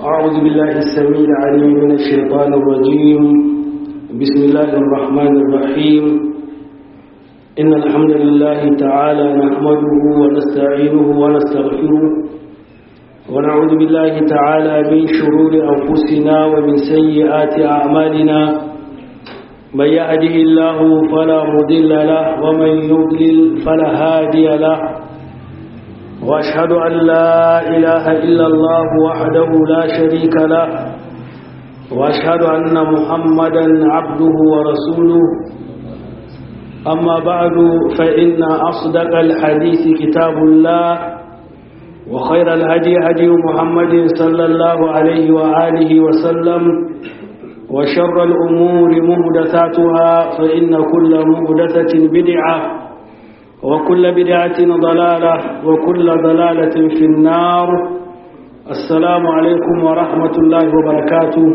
أعوذ بالله السميع العليم من الشيطان الرجيم بسم الله الرحمن الرحيم إن الحمد لله تعالى نحمده ونستعينه ونستغفره ونعوذ بالله تعالى من شرور أنفسنا ومن سيئات أعمالنا من يهده الله فلا مضل له ومن يضلل فلا هادي له وأشهد أن لا إله إلا الله وحده لا شريك له وأشهد أن محمدا عبده ورسوله أما بعد فإن أصدق الحديث كتاب الله وخير الهدي هدي محمد صلى الله عليه وآله وسلم وشر الأمور مهدثاتها فإن كل مهدثة بدعة وكل بدعة ضلالة وكل ضلالة في النار السلام عليكم ورحمة الله وبركاته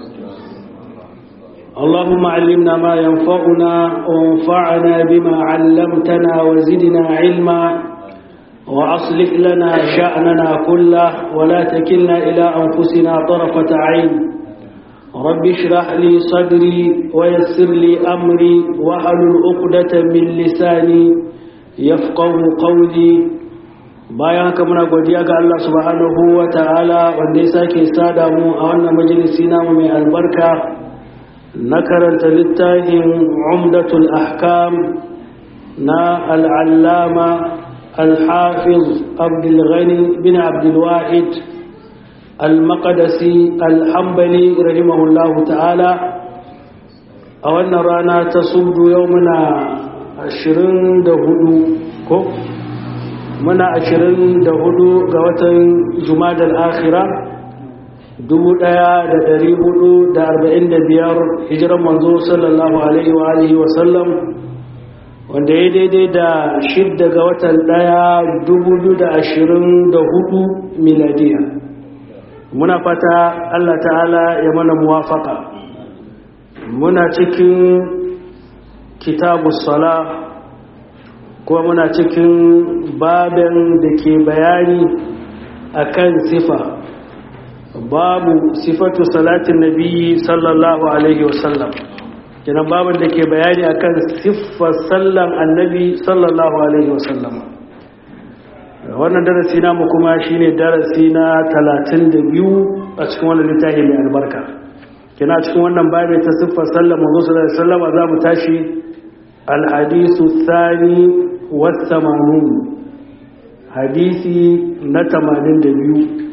اللهم علمنا ما ينفعنا وانفعنا بما علمتنا وزدنا علما وأصلح لنا شأننا كله ولا تكلنا إلى أنفسنا طرفة عين رب اشرح لي صدري ويسر لي أمري وأحلل عقدة من لساني yafqahu qawli bayan haka muna godiya ga Allah subhanahu wa ta'ala wanda ya sake sada mu a wannan majalisi namu mai albarka na karanta littafin umdatul ahkam na al'allama al-hafiz abdul ghani bin abdul wahid al-maqdisi al-hanbali rahimahullahu ta'ala a wannan rana ta subdu yau muna ashirin da hudu ko muna ashirin da hudu ga watan jumadal akhira dubu daya da dari hudu da arba'in da biyar hijiran manzo sallallahu alaihi wa alihi wa sallam wanda ya daidai da shidda ga watan daya dubu biyu da ashirin da hudu miladiya muna fata allah ta'ala ya mana muwafaka muna cikin kitabu sala kuma muna cikin babin da ke bayani akan sifa babu sifatu salatin nabi sallallahu alaihi wasallam kenan babin da ke bayani akan siffar sallan annabi sallallahu alaihi wasallam wannan darasi namu kuma shine darasi na 32 a cikin wannan littafi mai albarka kina cikin wannan babin ta siffar sallan manzo sallallahu alaihi wasallam za mu tashi الحديث الثاني والثمانون حديثي نتمانين دبيو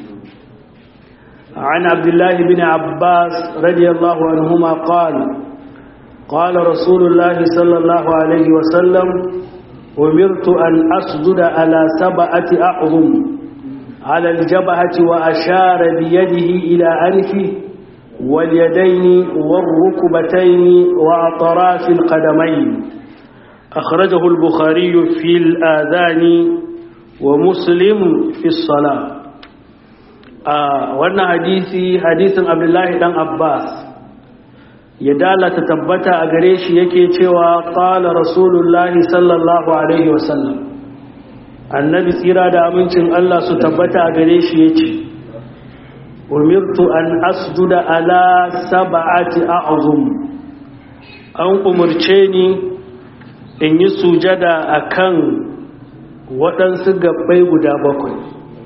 عن عبد الله بن عباس رضي الله عنهما قال قال رسول الله صلى الله عليه وسلم أمرت أن أسجد على سبعة أعظم على الجبهة وأشار بيده إلى أنفه واليدين والركبتين وأطراف القدمين أخرجه البخاري في الآذان ومسلم في الصلاة آه وانا حديثي حديث عبد الله بن عباس يدالة تتبت أغريش يكي تيوى قال رسول الله صلى الله عليه وسلم النبي سيرا دا أمنشن الله ستبت أغريش يكي أمرت أن أسجد على سبعة أعظم أن أمرتني in yi sujada a kan waɗansu gabbai guda bakwai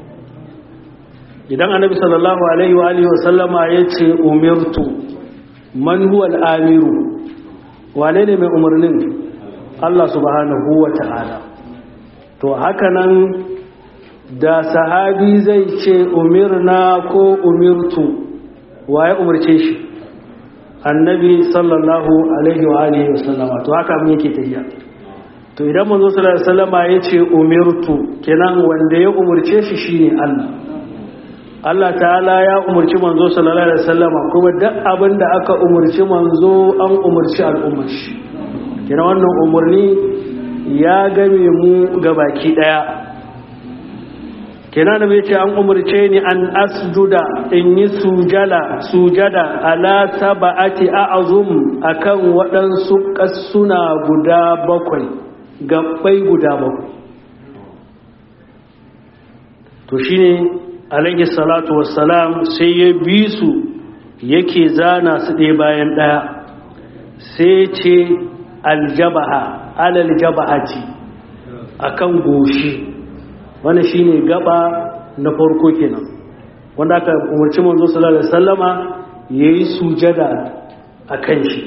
idan annabi sallallahu alaihi wa alihi wasallama ya ce umirtu man huwa al'amiru wane ne mai umarnin Allah subhanahu wa ta'ala to hakanan da sahabi zai ce umirna ko umirtu waye umarce shi annabi sallallahu alaihi wa alihi wasallama to haka mun yake tafiya to idan manzo sallallahu alaihi wasallama yace umirtu kenan wanda ya umurce shi shine Allah Allah ta'ala ya umurci manzo sallallahu alaihi wasallama kuma duk abinda aka umurci manzo an umurci al'ummar shi kenan wannan umurni ya game mu gabaki daya kenan da ce an umarce ni an asjuda in yi sujala sujada ala saba'ati a'zum akan waɗansu kasuna guda bakwai gabbai guda bakwai to shine alaihi salatu wassalam sai ya bi su yake zana su ɗaya bayan ɗaya sai ce aljabaha alal jabahati akan goshi wannan shine gaba na farko kenan wanda aka umarci manzo sallallahu alaihi wasallama yayi sujada akan shi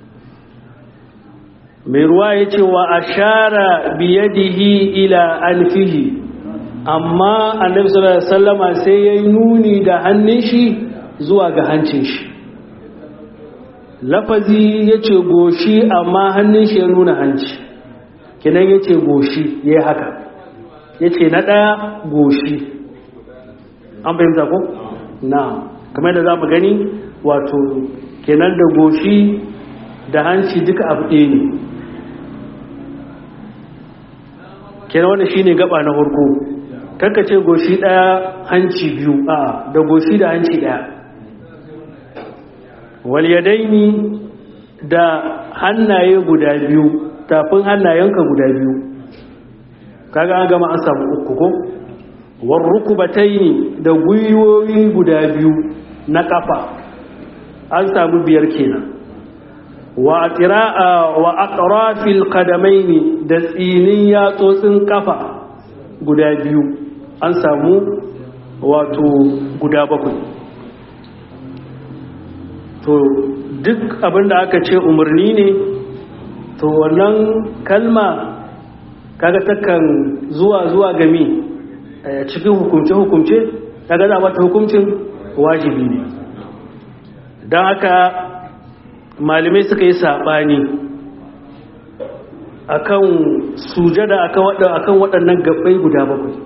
mai ruwa yace wa ashara biyadihi ila alfihi amma annabi sallallahu alaihi wasallama sai yayi nuni da hannun shi zuwa ga hancin shi lafazi yace goshi amma hannun shi ya nuna hanci kinan yace goshi yayi haka yace na daya goshi an fahimta ko na kamar da zamu gani wato kenan da goshi da hanci duka abu ɗaya ne kenan wannan shine gaba na farko kanka ce goshi daya hanci biyu a da goshi da hanci daya walyadaini da hannaye guda biyu tafin hannayenka guda biyu kaga an gama an samu uku ko warrukubataini da gwiwoyi guda biyu na kafa an samu biyar kenan wa atira'a wa aqrafil qadamaini da tsinin yatsotsin kafa guda biyu an samu wato guda bakwai to duk abinda aka ce umarni ne to wannan kalma kaga takan zuwa zuwa gami cikin hukumce-hukumce kaga za mata hukumcin wajibi ne don haka malamai suka yi saɓani akan sujada akan waɗannan gabbai guda bakwai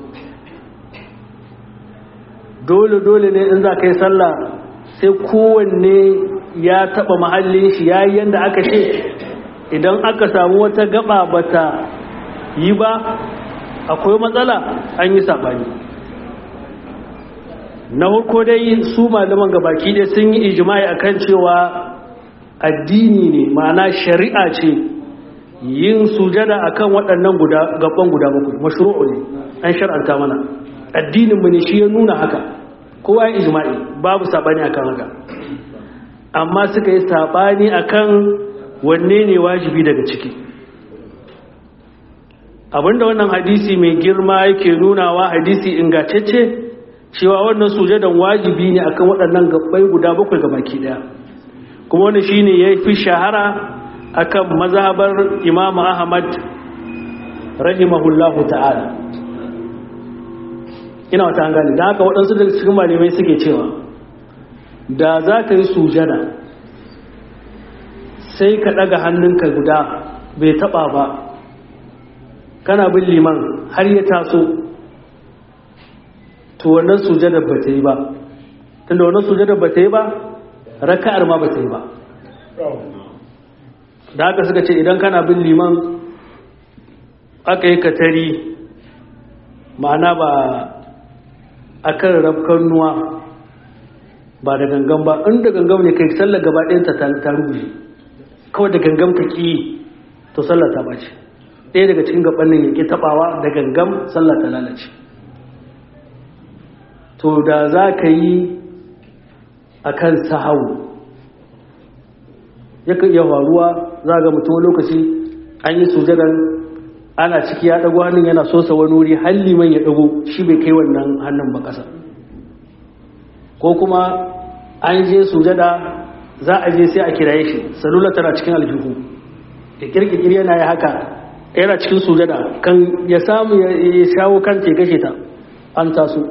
dole-dole ne in za ka yi sallah sai kowanne ya taɓa mahallin shi ya yi yadda aka ce idan aka samu wata gaba bata yi ba akwai matsala an yi saɓani na hukko dai su malaman gabaki dai sun yi ijimai akan cewa addini ne ma'ana shari'a ce yin sujada akan waɗannan gaban guda bakwai mashru'u ne an shar'anta mana addininmu ne shi ya nuna haka kowa ya ijma'i babu saɓani akan haka amma suka yi saɓani akan wanne ne wajibi daga ciki abinda wannan hadisi mai girma yake nunawa hadisi ingantacce cewa wannan sujadan wajibi ne akan waɗannan gabbai guda bakwai baki daya kuma wani shine yafi shahara akan mazhabar Imam Ahmad rahimahullahu ta'ala ina wata an gani da haka waɗansu daga cikin malamai suke cewa da za ka yi sujada sai ka ɗaga hannunka guda bai taɓa ba kana bin liman har ya taso to wannan sujadar ba ta yi ba tunda wannan sujadar ba ta yi ba raka'ar ma ba ta yi ba da haka suka ce idan kana bin liman aka yi katari ma'ana ba a kan rafkan nuwa ba da gangan ba inda gangan ne kai sallar gaba ɗayanta ta rubuce kawai da gangan ka ƙi to sallar ta ɓace ɗaya daga cikin gabanin ya ƙi taɓawa da gangan sallar ta lalace to da za ka yi a kan sahau yakan iya faruwa za ga mutum lokaci an yi sujadar ana ciki ya ɗago hannun yana sosa wani wuri halliman ya ɗago shi bai kai wannan hannun ba ƙasa ko kuma an je sujada za a je sai a kiraye shi salula tana cikin aljihu da kirkikir yana ya haka yana cikin sujada kan ya samu ya shawo kan te kashe ta an taso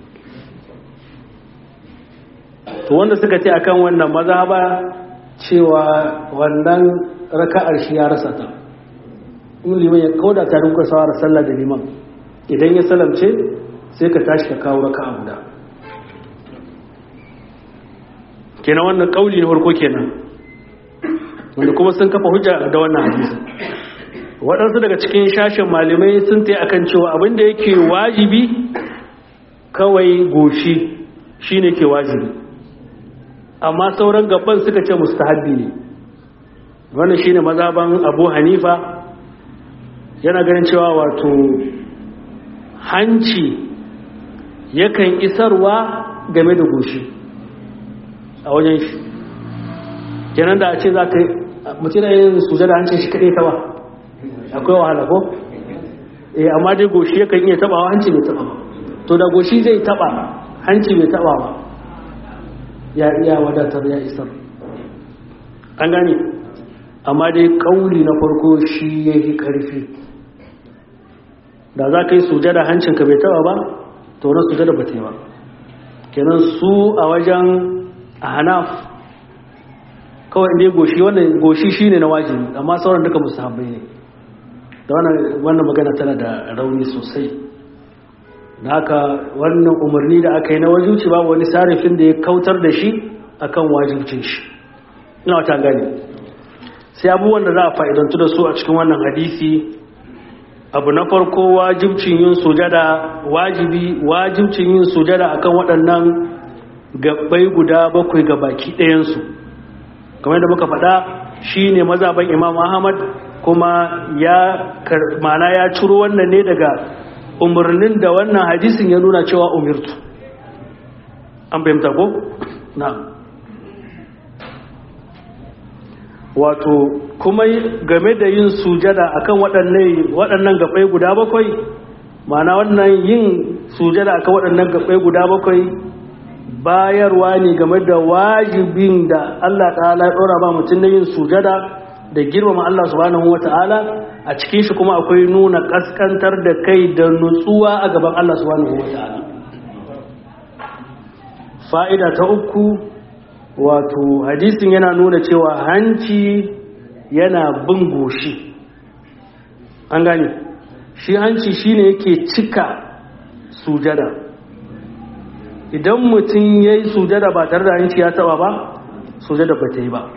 to wanda suka ce akan wannan maza ba cewa wannan raka'ar shi ya rasa ta in liman ya kauda ta rinka sawara sallah da liman idan ya salamce sai ka tashi ka kawo raka'a guda kenan wannan kauli na farko kenan wanda kuma sun kafa hujja da wannan hadisi waɗansu daga cikin shashin malamai sun ta akan cewa abinda yake wajibi kawai goshi shine ke wajibi amma sauran gaban suka ce mustahabbi ne wannan shine mazaban Abu Hanifa yana ganin cewa wato hanci yakan isarwa game da goshi a wajen shi kenan da a ce za ka yi mutum da yin sujada hancin shi kaɗai ta ba akwai wahala ko eh amma dai goshi yakan iya tabawa hanci bai taba ba to da goshi zai taba hanci bai taba ba ya iya wadatar ya isar an gane amma dai kauli na farko shi ya yi ƙarfi da za ka yi sujada hancinka bai taba ba to na sujada ba ta yi ba kenan su a wajen hanaf kawai inda goshi wannan goshi shine na wajibi amma sauran duka mustahabbai ne da wannan magana tana da rauni sosai da haka wannan umarni da aka yi na wajibci babu wani sarifin da ya kautar da shi akan wajibcin shi ina wata gani sai abubuwan da za a fa'idantu da su a cikin wannan hadisi abu na farko wajibcin yin sujada wajibi wajibcin yin sujada akan waɗannan gabbai guda bakwai ga baki ɗayansu kamar da muka faɗa shi ne mazaban imam ahmad kuma ya mana ya ciro wannan ne daga umarnin da wannan hadisin ya nuna cewa umirtu an fahimta ko? na wato kuma game da yin sujada akan waɗannan gabai guda bakwai mana wannan yin sujada akan waɗannan gabai guda bakwai bayarwa ne game da wajibin da Allah ta'ala ya ɗora ba mutum na yin sujada da girmama Allah subhanahu wata'ala a cikin shi kuma akwai nuna kaskantar da kai da nutsuwa a gaban Allah subhanahu wata'ala fa'ida ta uku wato hadisin yana nuna cewa hanci yana bin goshi an gane shi hanci shine yake cika sujada idan mutum ya yi sujada ba tare da hanci ya taba ba sujada ba ta yi ba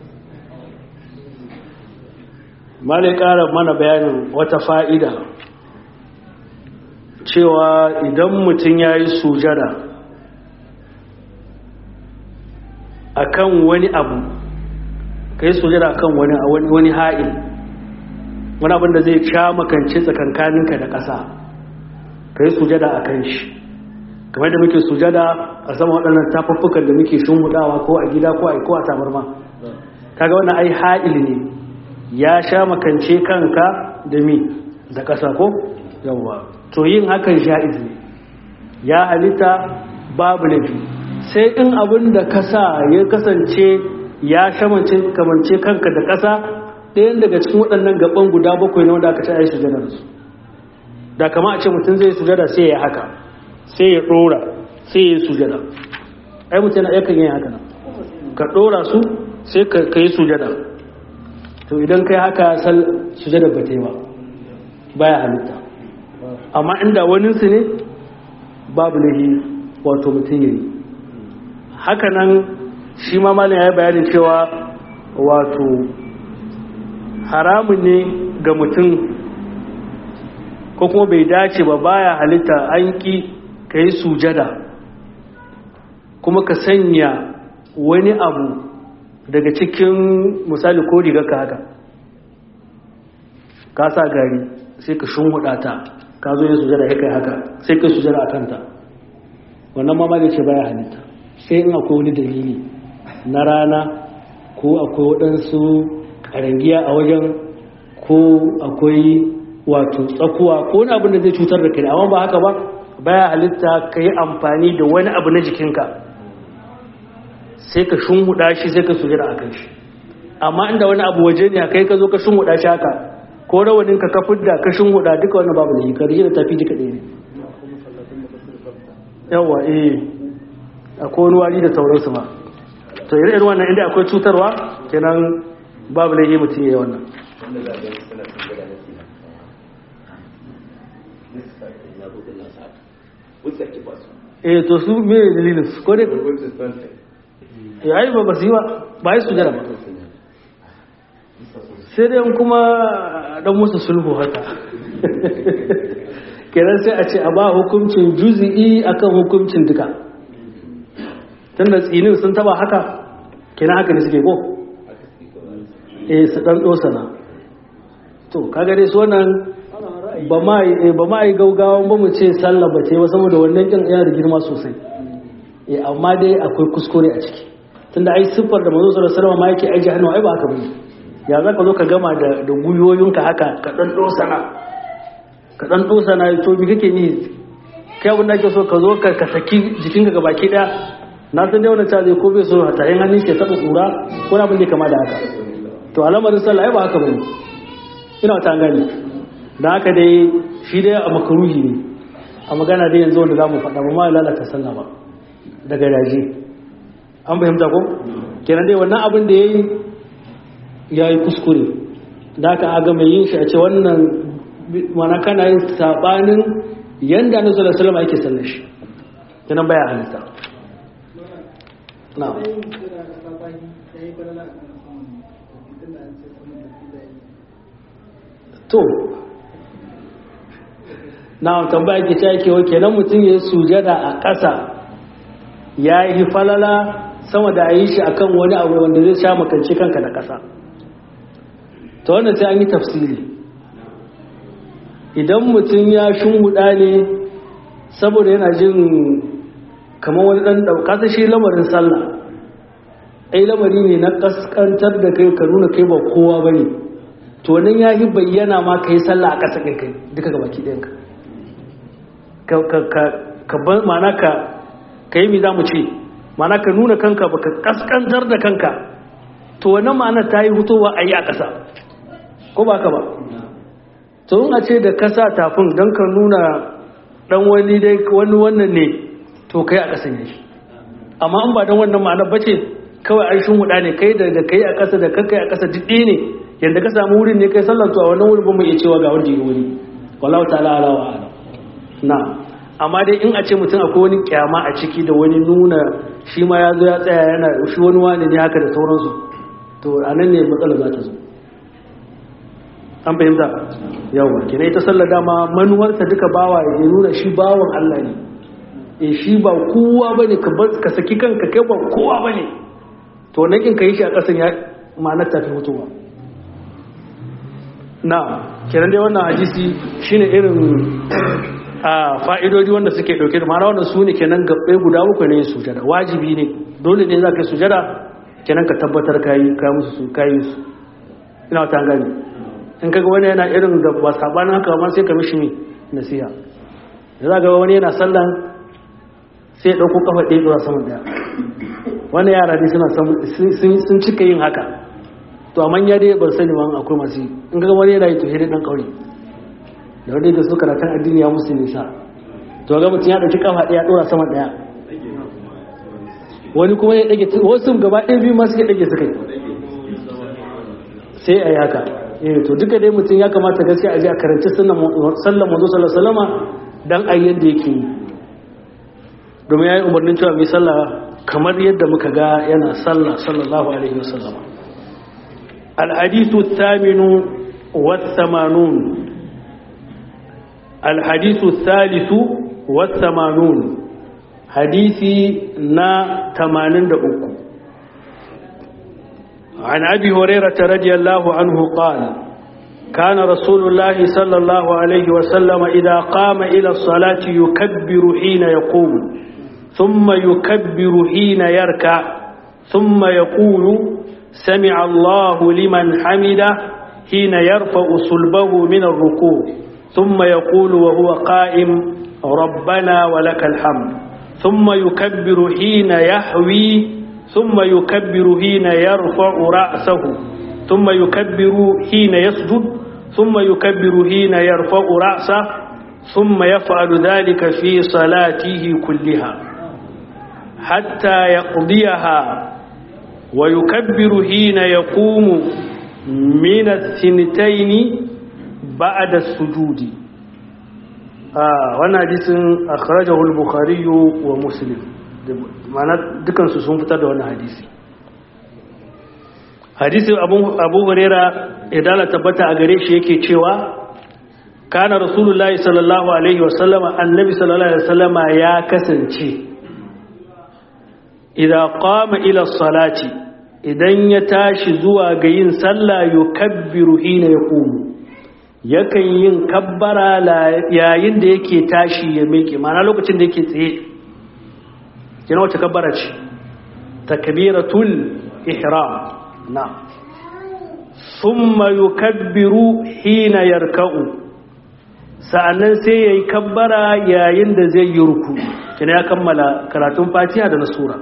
malai ƙara mana bayanin wata fa'ida cewa idan mutum ya yi sujada akan wani abu ka yi sujada akan wani wani ha'il wani abin da zai sha makance tsakankaninka da ƙasa ka yi sujada a kan shi kamar da muke sujada a sama waɗannan tafaffukan da muke shunhudawa ko a gida ko a ko a tabarma kaga wannan ai ha'il ne ya sha makance kanka da mi da ƙasa ko yawwa to yin hakan sha'iz ne ya halitta babu laifi sai in abin da ka sa ya kasance ya shamance kamance kanka da ƙasa ɗayan daga cikin waɗannan gaban guda bakwai na wanda aka ce a yi sujada da su da kama a ce mutum zai sujada sai ya haka sai ya ɗora sai ya yi sujada ai mutum yana yakan yin haka nan ka ɗora su sai ka yi sujada to idan kai haka sal sujada ba ta yi ba baya halitta amma inda waninsu ne babu lahi wato mutum ya yi haka nan shi ma malin ya yi bayanin cewa wato haramun ne ga mutum ko kuma bai dace ba baya halitta an ƙi ka yi sujada kuma ka sanya wani abu daga cikin misali ko rigarka haka ka sa gari sai ka shunhuɗa ta ka zo yin sujada ya kai haka sai ka sujada a kanta wannan ma ce baya halitta sai in akwai wani dalili na rana ko akwai waɗansu ƙarangiya a wajen ko akwai wato tsakuwa ko wani abin da zai cutar da kai amma ba haka ba baya halitta ka yi amfani da wani abu na jikinka sai ka shunhuɗa shi sai ka sujada a kan shi amma inda wani abu waje ne kai ka zo ka shunhuɗa shi haka ko rawanin ka kafin da ka shunhuɗa duka wani babu da yi ka da tafi duka ɗaya ne yawa eh akwai wani wari da sauransu ma to irin wannan inda akwai cutarwa kenan babu laifi mutum ya yi wannan eh to su me dalilin su ko dai ya yi ba ba su yi ba ba yi su jira ba sai dai kuma dan musu sulhu haka kenan sai a ce a ba hukuncin juzi'i akan hukuncin duka tunda tsinin sun taba haka kenan haka ne suke ko eh su dan dosana to kaga dai su wannan ba ma yi gaugawan ba mu ce sallah ba ce ba saboda wannan kin yana da girma sosai eh amma dai akwai kuskure a ciki tunda ai siffar da manzo sallallahu alaihi wasallam ma yake aje hannu ai ba haka bane ya zaka zo ka gama da da guyoyinka haka ka dan dosana ka dan dosana to bi kake ni kai abin da ake so ka zo ka ka saki jikinka ga baki daya na san dai wannan zai ko bai so ta yin hannun ke taba kura ko abin da kama da haka to al'amarin sallah ai ba haka bane ina ta gani da haka dai shi dai a makaruhi ne a magana dai yanzu wanda za mu faɗa ba ma lalata sallah ba daga daji an fahimta ko kenan dai wannan abin da ya yi ya yi kuskure da haka aga mai yin shi a ce wannan mana kana yin saɓanin yanda na sallar salama ake sallar shi kenan baya halitta na to na tambaya ke ta yake wake nan mutum ya sujada a ƙasa ya yi falala sama da a yi shi akan wani abu wanda zai sha makanci kanka da ƙasa ta wannan sai an yi tafsiri idan mutum ya shunguda ne saboda yana jin kamar wani ɗan ɗauka shi lamarin sallah ai lamari ne na ƙasƙantar da kai ka nuna kai ba kowa ba ne to nan ya yi bayyana ma ka yi sallah a ƙasa kai kai duka ga baki ɗayanka ka bar mana ka ka yi mi za mu ce mana ka nuna kanka ba ka ƙasƙantar da kanka to wannan ma'ana ta yi hutowa a yi a ƙasa ko ba ka ba to in a ce da kasa tafin don ka nuna ɗan wani dai wani wannan ne to kai a ƙasa ne amma in ba don wannan ma'ana ba ce kawai an shin huɗa ne kai da kai a ƙasa da kai a ƙasa duk ne yadda ka samu wurin ne kai sallar to a wannan wurin ba mu iya cewa ga wanda ya wuri wallahu ta'ala ala wa ala na amma dai in a ce mutum akwai wani kyama a ciki da wani nuna shi ma ya zo ya tsaya yana shi wani wani ne haka da sauransu to a nan ne matsala za ta zo an fahimta yawa kina ita sallar dama manuwarta duka bawa ya nuna shi bawan Allah ne e shi ba kowa bane ka saki kanka kai ba kowa bane to wannan kin kai shi a kasan ya ma'anar tafi mutuwa na kenan dai wannan hadisi shine irin a fa'idodi wanda suke dauke da ma'ana wannan su ne kenan gabbai guda uku ne sujada wajibi ne dole ne za ka yi sujada kenan ka tabbatar ka yi ka musu su ka yi su ina ta gani in kaga wani yana irin da ba sabanin haka ba sai ka mishi ne nasiha da za ga wani yana sallan sai ya dauko kafa ɗaya zuwa sama daya wani yara dai suna sun cika yin haka to amma ya dai ban sani ba akwai masu yi in kaga wani yana yi to hidin dan kauri da wani da su karatun addini ya musu nisa to ga mutum ya dauki kafa ɗaya ɗora sama daya wani kuma ya ɗage wasu gaba ɗaya biyu masu ya ɗage suka yi sai a yi haka eh to duka dai mutum ya kamata gaskiya a je a karanci sallan manzo sallallahu alaihi dan a yadda yake yi domin yayi umarnin cewa mai sallah kamar yadda muka ga yana sallah sallallahu alaihi wasallam الحديث الثامن والثمانون الحديث الثالث والثمانون حديثي نا تمانين دقوق عن أبي هريرة رضي الله عنه قال كان رسول الله صلى الله عليه وسلم إذا قام إلى الصلاة يكبر حين يقوم ثم يكبر حين يركع ثم يقول سمع الله لمن حمده حين يرفع صلبه من الركوع ثم يقول وهو قائم ربنا ولك الحمد ثم يكبر حين يحوي ثم يكبر حين يرفع رأسه ثم يكبر حين يسجد ثم يكبر حين يرفع رأسه ثم يفعل ذلك في صلاته كلها حتى يقضيها ويكبر حين يقوم من الثنتين بعد السجود آه وانا حديث أخرجه البخاري ومسلم ma'ana dukansu sun fitar da wannan hadisi hadisi abu huraira idala tabbata a gare shi yake cewa kana rasulullahi sallallahu alaihi wasallama annabi sallallahu alaihi wasallama ya kasance idan qama ila salati idan ya tashi zuwa ga yin sallah yukabbiru hina yaqumu yakan yin kabbara yayin da yake tashi ya miƙe mana lokacin da yake tsaye yana wace kabbara ce takbiratul ihram na thumma yukabbiru hina yarka'u sa'annan sai yayi kabbara yayin da zai yi ruku kina ya kammala karatun fatiha da na sura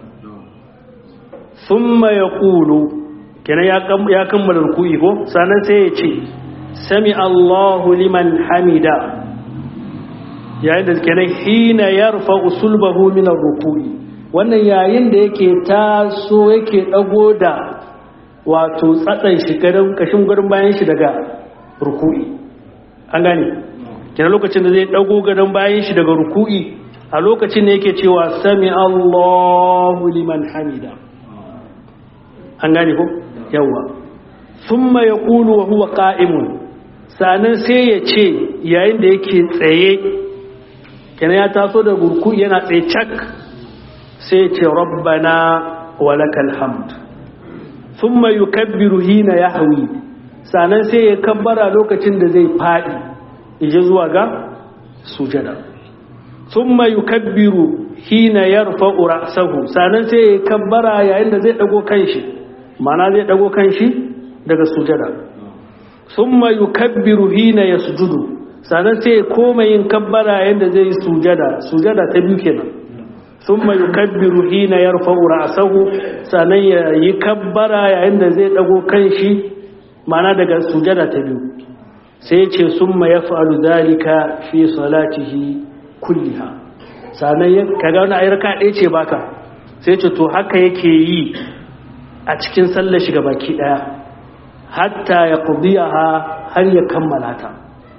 thumma yaqulu kina ya kammala ruku'i ko sa'annan sai ya ce sami Allahu liman hamida yayin da kenan hina yarfa usulbahu min ar-ruku'i wannan yayin da yake taso yake dago da wato tsatsan shi garin kashin gurin bayan shi daga ruku'i an gane kenan lokacin da zai dago garin bayan shi daga ruku'i a lokacin ne yake cewa sami Allahu liman hamida an gane ko yawa thumma yaqulu wa huwa qa'imun sanan sai ya ce yayin da yake tsaye kenan ya taso da gurku yana tsaye cak sai ce rabbana walakal hamd thumma yukabbiru hina yahwi sanan sai ya kabbara lokacin da zai fadi ije zuwa ga sujada thumma yukabbiru hina yarfa'u ra'sahu sanan sai ya kabbara yayin da zai dago kanshi mana zai dago kanshi daga sujada thumma yukabbiru hina yasjudu sannan sai ya koma yin kabbara yadda zai yi sujada sujada ta biyu kenan sun mai kabbiru hina ya rufa ra'asahu sannan ya yi kabbara yayin da zai dago kanshi mana daga sujada ta biyu sai ce sun mai ya fa'alu zalika fi salatihi kulliha sannan ya kaga wani ayyarka ɗaya ce baka sai ce to haka yake yi a cikin sallar shiga baki ɗaya hatta ya kudiyaha har ya kammala ta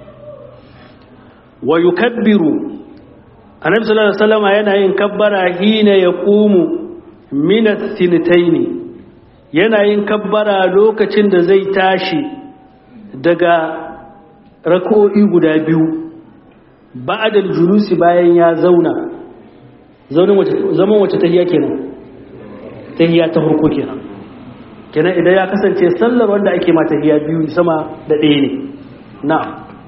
wa yukabbiru annabi sallallahu alaihi wasallam yana yin kabbara hina yaqumu min ath-thintayn yana yin kabbara lokacin da zai tashi daga rak'o'i guda biyu ba'da al-julusi bayan ya zauna zaunin wace zaman wace tahiyya kenan tahiyya ta farko kenan kenan idan ya kasance sallar wanda ake ma tahiyya biyu sama da ɗaya ne na'am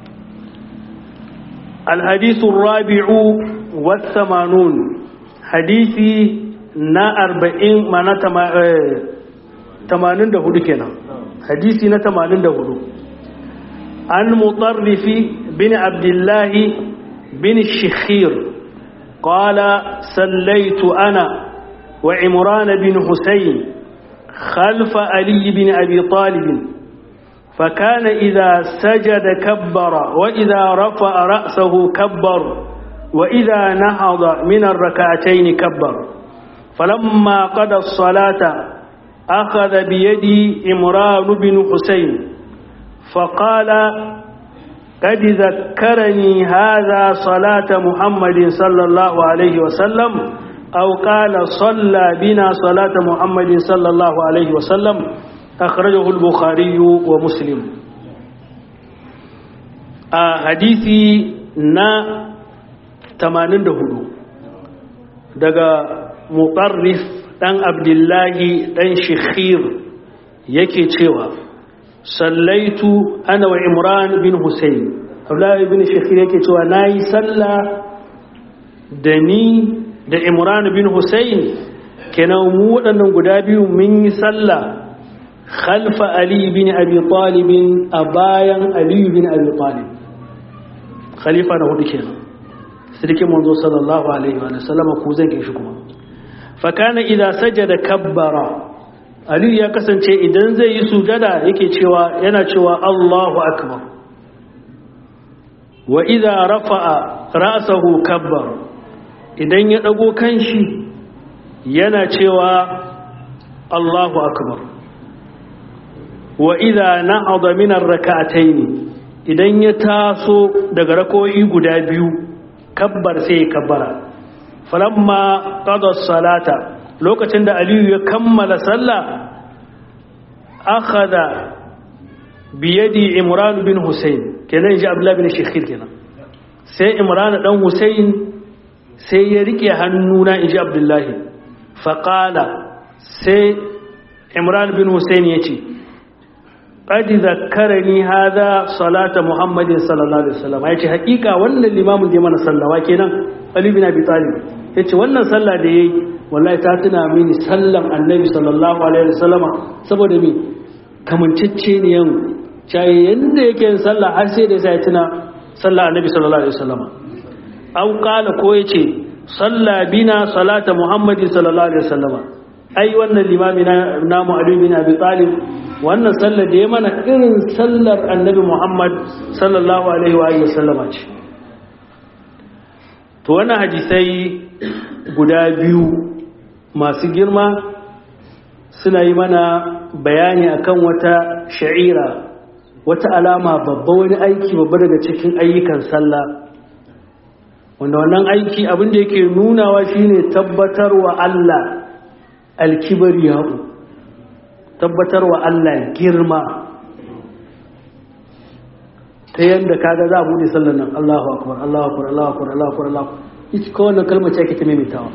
الحديث الرابع والثمانون حديثي نا أربعين ما نتما تمانين ده هدو كنا حديثي نا تمانين ده هدو عن مطرف بن عبد الله بن الشخير قال سليت أنا وعمران بن حسين خلف علي بن أبي طالب فكان إذا سجد كبر وإذا رفع رأسه كبر وإذا نهض من الركعتين كبر فلما قضى الصلاة أخذ بيدي إمران بن حسين فقال قد ذكرني هذا صلاة محمد صلى الله عليه وسلم أو قال صلى بنا صلاة محمد صلى الله عليه وسلم أخرجه البخاري ومسلم حديثي نا 84 daga muqarrif dan abdullahi dan shikhir yake cewa sallaitu ana wa imran bin husayn abdullahi bin shikhir yake cewa nayi sallah da ni da imran bin husayn kenan mu waɗannan guda biyu mun yi sallah خلف علي بن أبي طالب أبايا علي بن أبي طالب خليفة نهو دكينا سيدك منذ صلى الله عليه وسلم كوزن كيشكما فكان إذا سجد كبر علي يا كسن شيء إذن زي سجد يكي شوى ينا شوى الله أكبر وإذا رفع رأسه كبر إذن يدقو كنشي ينا شوى الله أكبر wa idha na'ada min ar-rak'atayn idan ya taso daga rakoyi guda biyu kabbar sai ya kabbara falamma qada as-salata lokacin da aliyu ya kammala sallah akhadha bi yadi imran bin husayn kenan ji abdullah bin shikhir kenan sai imran dan husayn sai ya rike hannuna inji abdullahi faqala sai imran bin husayn yace qad zakkarani hadha salata muhammadin sallallahu alaihi wasallam yace hakika wannan limamin da ya mana sallawa kenan ali bin abi talib yace wannan sallah da yayi wallahi ta tuna mini sallan annabi sallallahu alaihi wasallama saboda me kamancecce ne yan cai yanda yake yin sallah har sai da sai tuna sallah annabi sallallahu alaihi wasallama aw qala ko yace salla bina salata muhammadin sallallahu alaihi wasallama ai wannan limami na namu ali bin abi talib wannan sallar da ya mana irin sallar annabi muhammad sallallahu alaihi wa alihi wasallama ce to wannan hadisai guda biyu masu girma suna yi mana bayani akan wata sha'ira wata alama babba wani aiki babba daga cikin ayyukan sallah wanda wannan aiki abin da yake nunawa shine tabbatarwa Allah alkibariya'u tabbatarwa Allah girma ta yadda kaga za a bude sallar nan Allahu akbar Allahu akbar Allahu akbar Allahu akbar Allahu ita ko wannan kalmar ce ake ta maimaitawa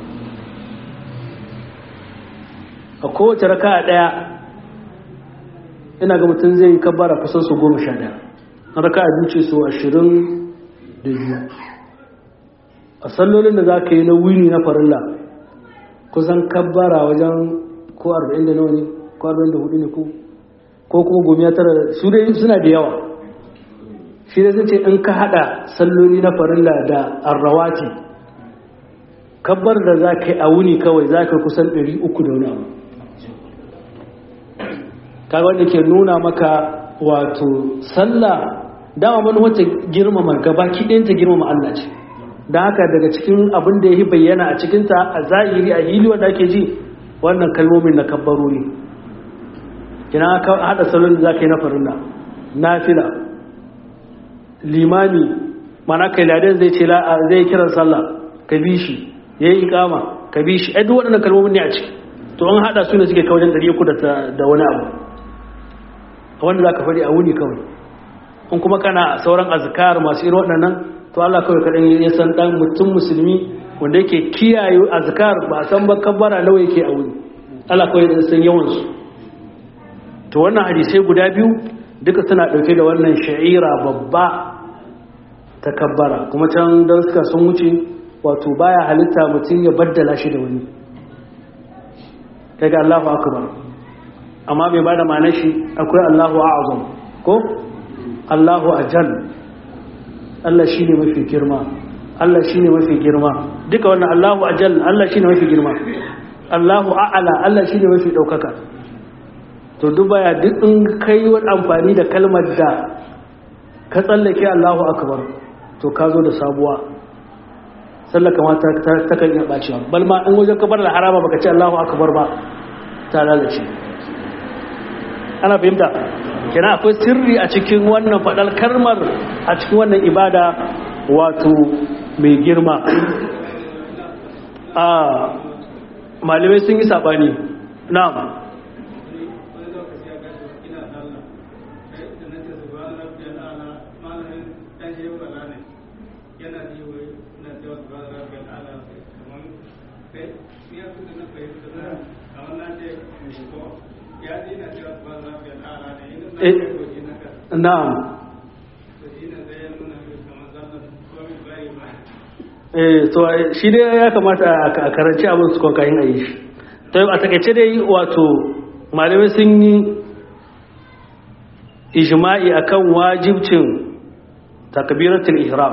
a kowace raka a ɗaya ina ga mutum zai yi kabbara kusan su goma sha ɗaya na raka a duce su ashirin da biyu a sallolin da za ka yi na wuni na farilla kusan kabbara wajen ko arba'in da nawa ne ko arba'in da hudu ne ko ko kuma gomiya tara su dai suna da yawa shi da ce in ka hada salloli na farilla da arrawati kabbar da za ka yi a wuni kawai za ka kusan 300 da wani abu kaga wanda ke nuna maka wato sallah dama mana wacce girmama gaba kiɗinta girmama Allah ce da haka daga cikin abin da ya yi bayyana a cikinta a zahiri a hili wanda ake ji wannan kalmomin na kabbaro ne kina ka hada salon da za ka yi na farilla nafila limami mana kai ladan zai ce zai kiran sallah ka bi shi ya yi ikama ka bi shi duk waɗannan kalmomin ne a ciki to an haɗa su ne suke kawo wajen ɗari uku da wani abu wanda za ka faɗi a wuni kawai in kuma kana sauran azkar masu irin waɗannan to Allah kawai kaɗan ya san ɗan mutum musulmi wanda yake kiyaye azkar ba a san ba kabbara nawa yake a wuni Allah kawai ya san yawansu to wannan hadisai guda biyu duka suna ɗauke da wannan sha'ira babba ta kabbara kuma can don suka sun wuce wato baya halitta mutum ya baddala shi da wani daga Allahu akbar amma bai bada ma'anar shi akwai Allahu a'azam ko Allahu ajal Allah shine mafi girma Allah shine mafi girma duka wannan Allahu ajal Allah shine mafi girma Allahu a'ala Allah shine mafi daukaka to duk baya duk in kai wani amfani da kalmar da ka tsallake Allahu akbar to ka zo da sabuwa sallar kamata ta kan iya bacewa bal ma in wajen kabar da harama baka ce Allahu akbar ba ta lalace ana fahimta kina akwai sirri a cikin wannan fadar kalmar a cikin wannan ibada wato mai girma a malamai sun yi sabani na'am na'am eh to shi dai ya kamata a karanci abin su kokayin a yi shi to a takaice dai wato malamai sun yi ijma'i akan wajibcin takbiratul ihram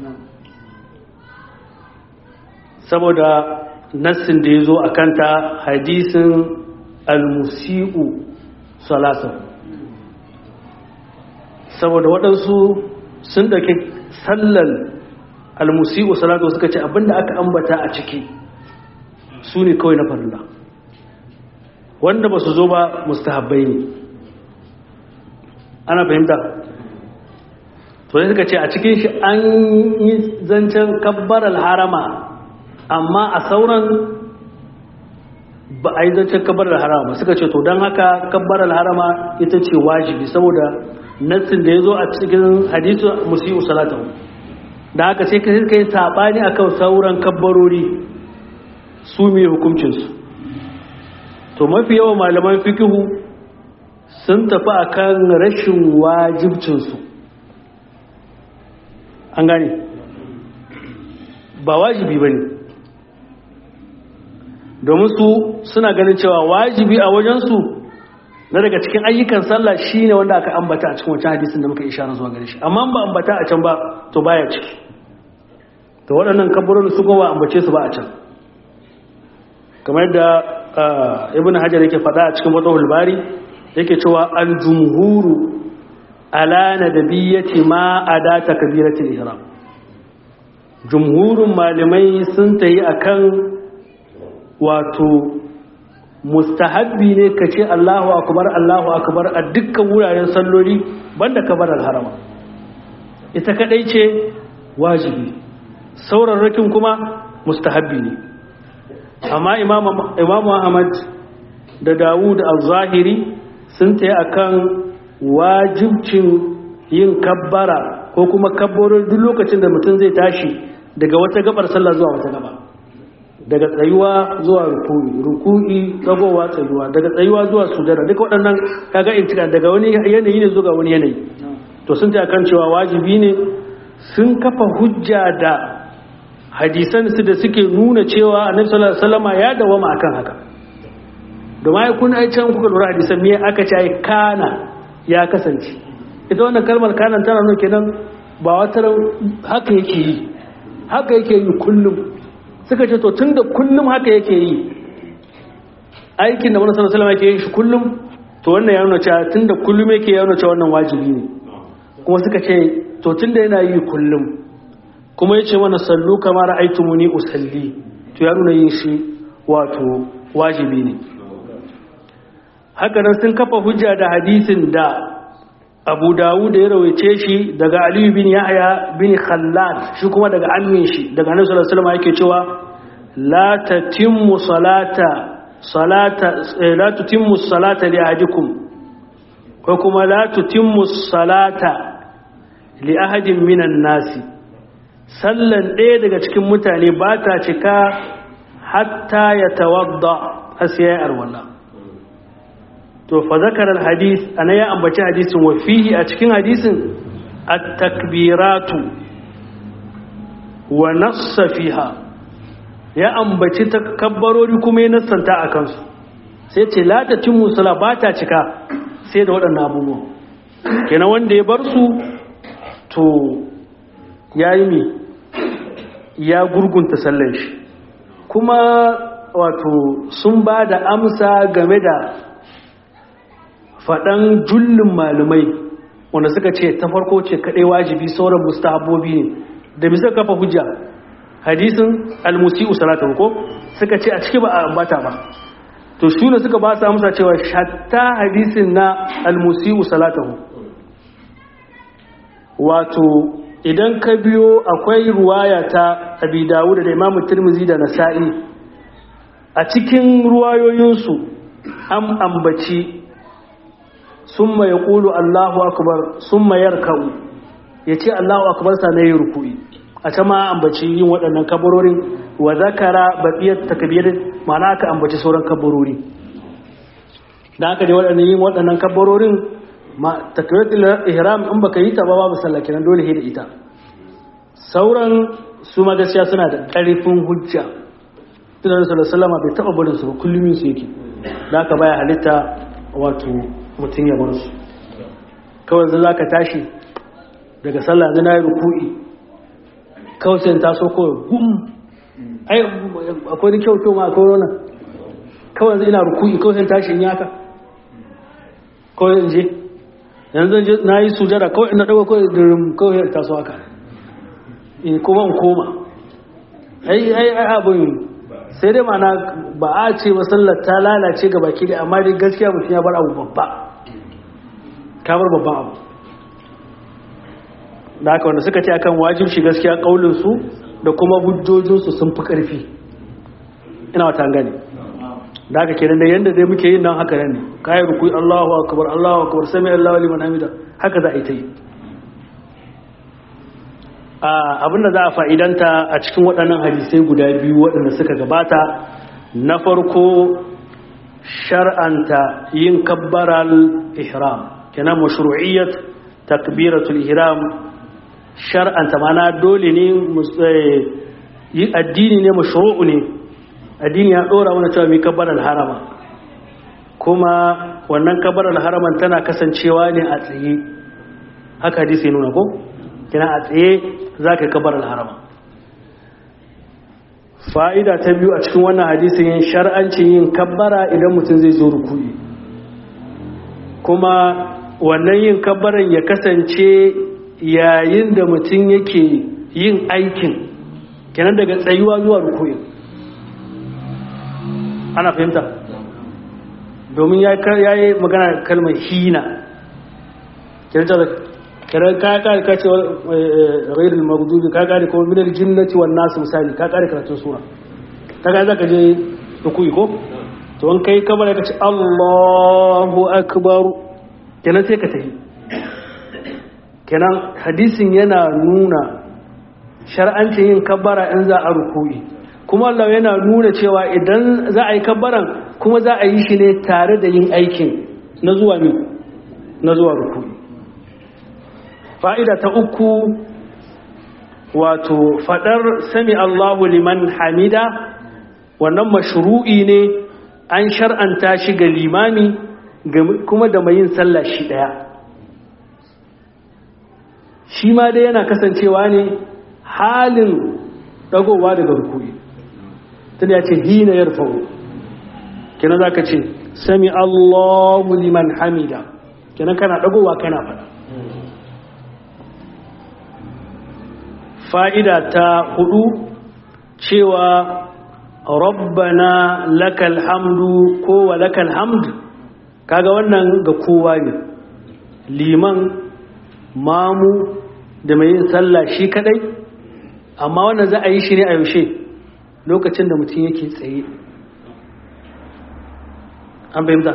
saboda nassin da ya zo a kanta hadisin al-musi'u salasa saboda waɗansu sun ɗauki sallar al-musi'u salasa suka ce abinda aka ambata a ciki su ne kawai na farilla wanda ba su zo ba mustahabbai ne ana fahimta to ne suka ce a cikin shi an yi zancen kabbar al-harama amma a sauran ba a yi zancen kabbar al-harama suka ce to don haka kabbar al-harama ita ce wajibi saboda nassin da ya zo a cikin hadisu musiyu salatahu da haka sai ka yi saɓani akan sauran kabbarori su mai hukuncinsu to mafi yawan malaman fikihu sun tafi akan rashin wajibcinsu an gane ba wajibi ba ne domin su suna ganin cewa wajibi a wajensu na daga cikin ayyukan sallah shine wanda aka ambata a cikin wancan hadisin da muka ishara zuwa gare shi amma ba ambata a can ba to baya ciki to waɗannan kaburin su gowa ambace su ba a can kamar yadda ibn hajar yake faɗa a cikin fatahul bari yake cewa al-jumhuru ala nadabiyyati ma adata kabiratul ihram jumhurun malamai sun tayi akan wato mustahabbi ne ka ce Allahu akbar Allahu akbar a dukkan wuraren salloli banda kabarar harama ita kadai ce wajibi saurarrakin kuma mustahabbi ne amma imamu ahmad da dawud al-zahiri sun taya akan wajibcin yin kabbara ko kuma kabbarar duk lokacin da mutum zai tashi daga wata gabar sallah zuwa wata gaba daga tsayuwa zuwa ruku'i ruku'i dagowa tsayuwa daga tsayuwa zuwa sujada duka waɗannan kaga intika daga wani yanayi ne zuwa wani yanayi to sun taya kan cewa wajibi ne sun kafa hujja da hadisan su da suke nuna cewa annabi sallallahu alaihi wasallam ya dawama akan haka domin ai kun ai can kuka lura hadisan me aka ce ai kana ya kasance ita wannan kalmar kana tana nuna kenan ba wata haka yake yi haka yake yi kullum suka ce to tunda kullum haka yake yi aikin da wani sallallahu alaihi wasallam yake yin shi kullum to wannan ya nuna cewa tunda kullum yake ya nuna cewa wannan wajibi ne kuma suka ce to tunda yana yi kullum kuma ya ce mana sallu kamar aitumuni usalli to ya nuna yin shi wato wajibi ne hakanan sun kafa hujja da hadisin da abu dawud ya rawaice shi daga aliyu bin yahya bin khallad shi kuma daga amin shi daga annabi sallallahu alaihi wasallam yake cewa la tatimmu salata salata la tutimmu salata li ahadikum ko kuma la tutimmu salata li ahadin minan nasi sallan ɗaya daga cikin mutane ba ta cika hatta ya tawadda har sai ya arwala to fa zakarar hadis ana ya ambaci hadisin wa fihi a cikin hadisin at-takbiratu wa nassa fiha ya ambaci takabbarori kuma ya nassanta a kansu sai ce la ta timmu sala ba ta cika sai da waɗannan abubuwan kenan wanda ya bar su to ya yi mi ya gurgunta sallan shi kuma wato sun ba da amsa game da faɗan jullin malumai wanda suka ce ta farko ce kaɗai wajibi sauran mustahabobi ne da bisa kafa hujja hadisin almusi'u salatan ko suka ce a ciki ba a ambata ba to shi ne suka ba su amsa cewa shatta hadisin na almusi'u salatahu wato idan ka biyo akwai ruwaya ta abi dawud da imamu tirmizi da nasa'i a cikin ruwayoyinsu an ambaci summa ya ƙulu allahu akbar summa yarka'u ya ce allahu akbar sa na yi rukui a ta ma ambaci yin waɗannan kabarorin wa zakara baƙiyar takabirin ma'ana aka ambaci sauran kabarori da aka je waɗannan yin waɗannan kabarorin ma takbiratul ihram in baka yi ta ba babu sallah kenan dole da ita sauran su ma gaskiya suna da ƙarfin hujja tunan sallallahu alaihi bai taba barin su ba kullum su yake da aka baya halitta wato mutum ya bar su kawai zai zaka tashi daga sallah zai na yi ruku'i kawai sai ta so kawai gum ai akwai kyau kyau ma akwai wannan kawai zai ina ruku'i kawai sai tashi in yaka kawai in je yanzu na yi sujada kawai ina ɗaga kawai dirim kawai ta so haka in kuma in koma ai ai ai abin sai dai mana ba a ce masallar ta lalace ga baki da amma dai gaskiya mutum ya bar abu babba ka bar babban abu da haka wanda suka ce akan wajibci gaskiya kaulin su da kuma hujjojinsu sun fi ƙarfi ina wata gane da haka kenan da yanda dai muke yin nan haka nan ne kayi rukui Allahu akbar Allahu akbar sami Allahu liman hamida haka za a yi ta yi abinda za a fa'idanta a cikin waɗannan hadisai guda biyu waɗanda suka gabata na farko shar'anta yin kabbaral ihram kenan mashru'iyyat takbiratul ihram shar'anta mana dole ne yi addini ne mashru'u ne addini ya dora wani cewa mai kabbaral harama kuma wannan kabbaral haraman tana kasancewa ne a tsaye haka hadisi ya nuna ko kina a tsaye za ka kabbaral harama fa'ida ta biyu a cikin wannan hadisin yin shar'ancin yin kabbara idan mutum zai zo rukuni kuma wannan yin kabbaran ya kasance yayin da mutum yake yin aikin kenan daga tsayuwa zuwa rukuni ana fahimta domin ya yi magana kalmar hina kiran ka kare ka ce ghairul maghdubi ka kare kuma minal jinnati wan nas misali ka kare karatun sura kaga zaka je rukuyi ko to an kai kabara ka ce Allahu akbar kenan sai ka tafi kenan hadisin yana nuna shar'ancin yin kabbara in za a rukuyi kuma Allah yana nuna cewa idan za a yi kabbaran kuma za a yi shi ne tare da yin aikin na zuwa ne na zuwa rukuyi fa'ida ta uku wato faɗar sami Allahu liman hamida wannan mashru'i ne an shar'anta shi ga limami kuma da mai yin sallah shi ɗaya shi ma dai yana kasancewa ne halin ɗagowa daga rukuri tunda ya ce hina ya rufawo kina za ka ce sami Allahu liman hamida kina kana ɗagowa kana faɗa fa'ida ta hudu cewa rabbana lakal hamdu ko wa lakal hamd kaga wannan ga kowa ne liman mamu da mai yin sallah shi kadai amma wannan za a yi shi ne a yaushe lokacin da mutum yake tsaye an fahimta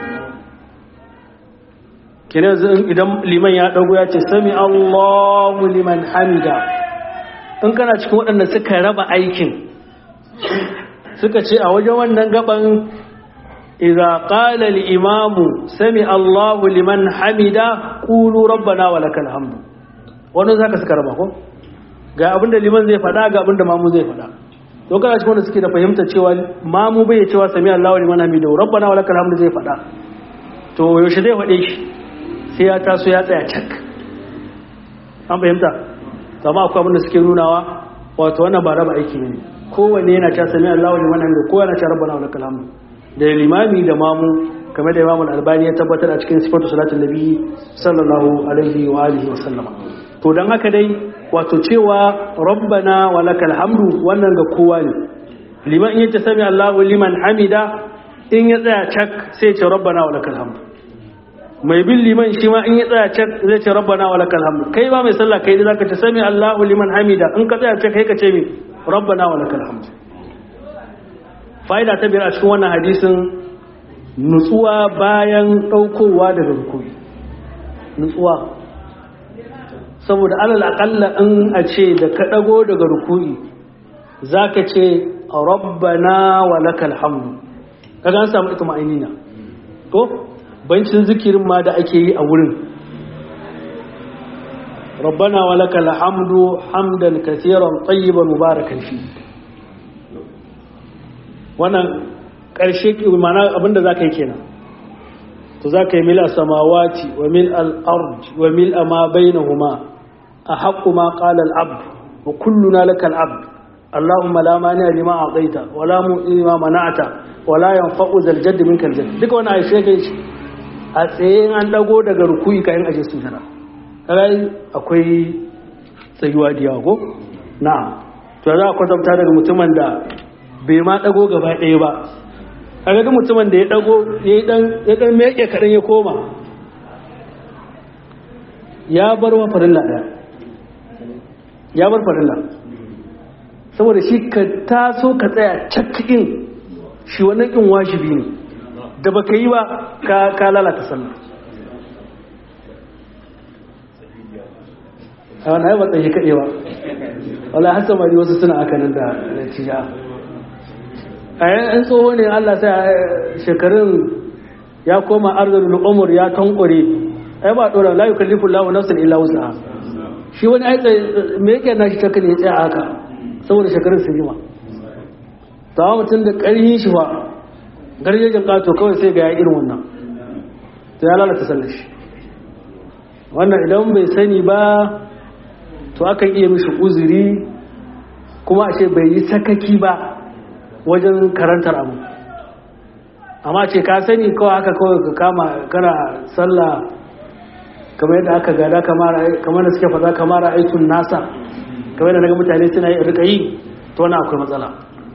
kenan idan liman ya dago ya ce sami allahu liman hamida in kana cikin waɗanda suka raba aikin suka ce a wajen wannan gaban idza qala al-imamu sami Allahu liman hamida qulu rabbana wa lakal hamdu wannan zaka suka raba ko ga abinda liman zai faɗa ga abinda mamu zai faɗa to kana cikin wanda suke da fahimta cewa mamu bai cewa sami Allahu liman hamida rabbana wa lakal hamdu zai faɗa to yaushe zai faɗe shi sai ya taso ya tsaya cak an fahimta amma akwai abinda suke nunawa wato wannan ba raba aiki ne kowanne yana ta sami Allahu liman hamdu ko yana ta rabbana wa lakal hamdu da limami da mamu kamar da imamu albani ya tabbatar a cikin sifatu salatin nabi sallallahu alaihi wa alihi wa sallama to dan haka dai wato cewa rabbana wa lakal hamdu wannan ga kowa ne liman in yace sami Allahu liman hamida in ya tsaya cak sai ya ce rabbana wa lakal hamdu mai bin liman shi ma in ya tsaya cak zai ce rabbana wa lakal hamdu kai ba mai sallah kai zaka ce sami Allahu liman hamida in ka tsaya cak kai ka ce mi rabbana wa lakal hamdu fa'ida ta biyar a cikin wannan hadisin nutsuwa bayan ɗaukowa daga rukuni nutsuwa saboda alal aƙalla in a ce da ka ɗago daga rukuni za ka ce rabbana wa lakal hamdu kaga an samu ita ma'ainina to bancin zikirin ma da ake yi a wurin rabbana wa lakal hamdu hamdan kasiran tayyiban mubarakan fi wannan ƙarshe mana abinda za ka yi kenan to za ka yi mil a samawati wa mil al'ard wa mil a ma bainahuma a haƙƙu ma ƙala al'abd wa kulluna laka al'abd Allahumma la mani a lima a tsaita wa la mu lima mana'ata wa la yan fa'u zaljad min kaljad duka wani aishe kai shi a tsaye an dago daga rukuyi kayan aje su jana kai akwai tsayuwa da yawa ko na'am to za a kwatanta daga mutumin da bai ma dago gaba ɗaya ba a ga mutumin da ya dago ya dan meke kaɗan ya koma ya bar wa farilla ɗaya ya bar farilla saboda shi ka taso ka tsaya cakkin shi wannan ƙin wajibi ne da ba ka yi ba ka lalata sallah a wani haifar tsaye kaɗewa wala hasa mari wasu suna aka nan da natija a yan tsoho ne Allah sai shekarun ya koma arzul umur ya tankure ai ba dora la yukallifu Allahu nafsan illa wus'aha shi wani ai me yake na shi take ne ya tsaya haka saboda shekarun su jima tawa mutum da ƙarfin shi ba garjejin ƙato kawai sai ga ya irin wannan to ya lalata sallar shi wannan idan bai sani ba to akan iya mishi uzuri kuma a ce bai yi sakaki ba wajen karantar abu amma ce ka sani kawai haka kawai ka kama kana sallah kamar yadda aka gada kamar da suke faɗa kamar aikin nasa kamar yadda naga mutane suna yi rika yi to wani akwai matsala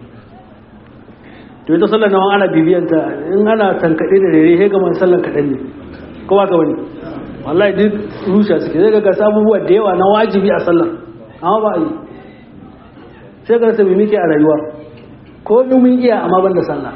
to ita sallar nawa ana bibiyanta in ana tankaɗe da rere sai gama sallar kaɗan ne ko ba ka wani wallahi duk rusha suke zai ga gasa abubuwa da yawa na wajibi a sallar amma ba a yi sai ga rasa muke a rayuwa ko mun iya amma ban da sallah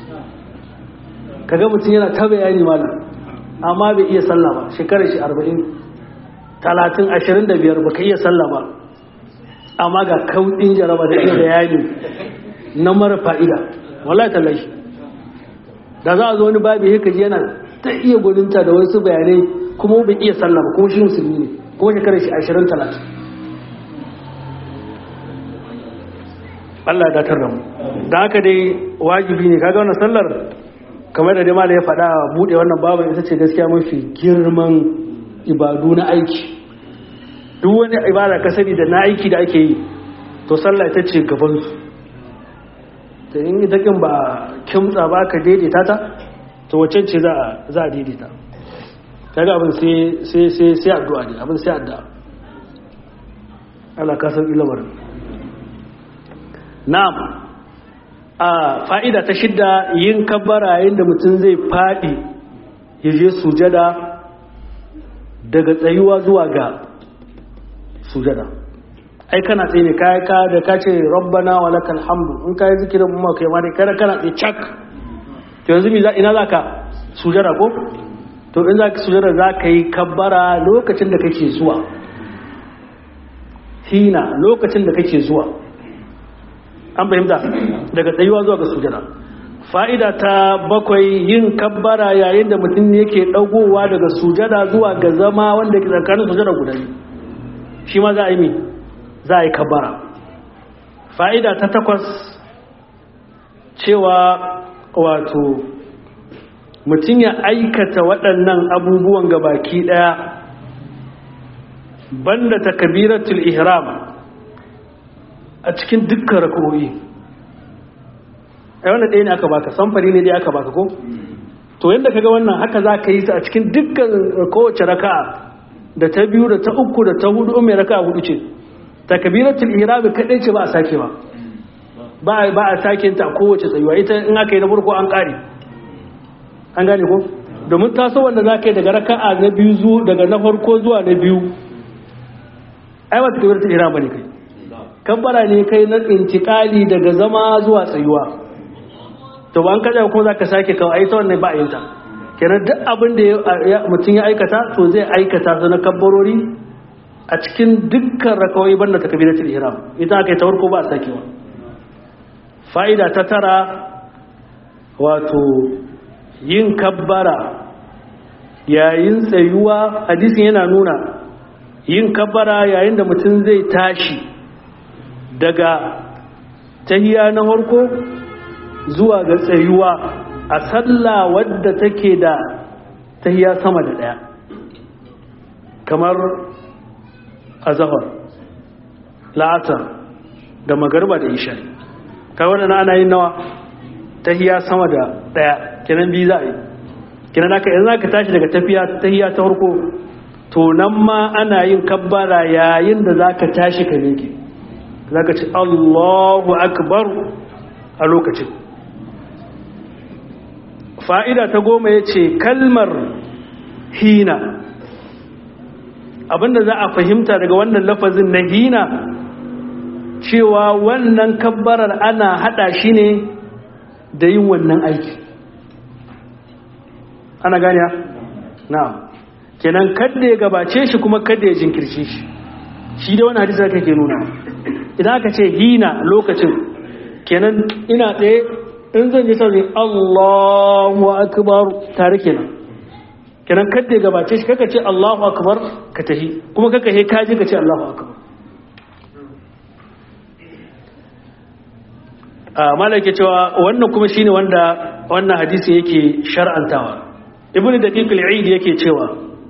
kaga mutum yana ta bayani malam amma bai iya sallah ba shekarar shi arba'in talatin ashirin da biyar baka iya sallah ba amma ga kauɗin jaraba da iya bayani na mara fa'ida wallahi tallashi da za a zo wani babu haka ji yana ta iya gudunta da wasu bayanai kuma bai iya sallah ba kuma shi musulmi ne kuma shekarar shi ashirin talatin Allah ya datar da mu da haka dai wajibi ne kaga wannan sallar kamar da dai ya faɗa buɗe wannan babu ita ce gaskiya mafi girman ibadu na aiki duk wani ibada ka sani da na aiki da ake yi to sallah ita ce gabansu ta in ita kin ba kimtsa ba ka daidaita ta to wacce ce za a daidaita kaga abin sai sai sai addu'a ne abin sai addu'a Allah ka san ilamar na'am a fa'ida ta shidda yin kabbara yayin da mutum zai faɗi ya je sujada daga tsayuwa zuwa ga sujada ai kana tsaye ne kai ka da ka ce rabbana wa lakal hamdu in kai zikirin mu kai ma dai kada kana tsaye cak to yanzu mi ina zaka sujada ko to in zaka sujada zaka yi kabbara lokacin da kake zuwa hina lokacin da kake zuwa an fahimta daga tsayuwa zuwa ga sujada fa'ida ta bakwai yin kabbara yayin da mutum yake dagowa daga sujada zuwa ga zama wanda ke tsakanin sujada guda shi ma za a yi mi za a yi kabbara fa'ida ta takwas cewa wato mutum ya aikata waɗannan abubuwan ga baki ɗaya banda takbiratul ihram a cikin dukkan rak'o'i ai wannan ɗaya ne aka baka samfari ne dai aka baka ko to yadda kaga wannan haka za ka yi su a cikin dukkan kowace raka'a da ta biyu da ta uku da ta hudu mai raka'a hudu ce takbiratul ihram kadai ce ba a sake ba ba ba a sake ta kowace tsayuwa ita in aka yi na farko an kare an gane ko domin taso wanda za ka yi daga raka'a na biyu zuwa daga na farko zuwa na biyu ai ba takbiratul ihram bane kai kabbara ne kai na intikali daga zama zuwa tsayuwa to ba an kaja kuma za ka sake kawo aita wannan ba a yinta kenan duk abin da mutum ya aikata to zai aikata su na kabbarori a cikin dukkan rakawai banda ta kabiratul ihram ita aka yi ta farko ba a sakewa fa'ida ta tara wato yin kabbara yayin tsayuwa hadisin yana nuna yin kabbara yayin da mutum zai tashi daga tahiya na harko zuwa ga tsayuwa a sallah wadda take da tahiya sama da daya kamar azahar la'atar da magarba da isha kawai wadanda ana yin nawa tahiya sama da daya kenan biyu za a yi kenan aka yanzu aka tashi daga tafiya tahiya ta harko to nan ma ana yin kabbara yayin da za ka tashi ka miƙe za ka ci allahu akbar a lokacin fa'ida ta goma ya ce kalmar hina abinda za a fahimta daga wannan lafazin na hina cewa wannan kabbarar ana hada shi ne da yin wannan aiki ana gani na kenan kadda ya gabace shi kuma kadda ya jinkirce shi shi da wani hadisa kake nuna idan aka ce hina lokacin kenan ina tsaye in zan je sai Allahu akbar tare kenan kenan kadda ya gabace shi kaka ce Allahu akbar ka tahi kuma kaka he kaji ka ce Allahu akbar a malaka cewa wannan kuma shine wanda wannan hadisi yake shar'antawa ibnu daqiq al-eid yake cewa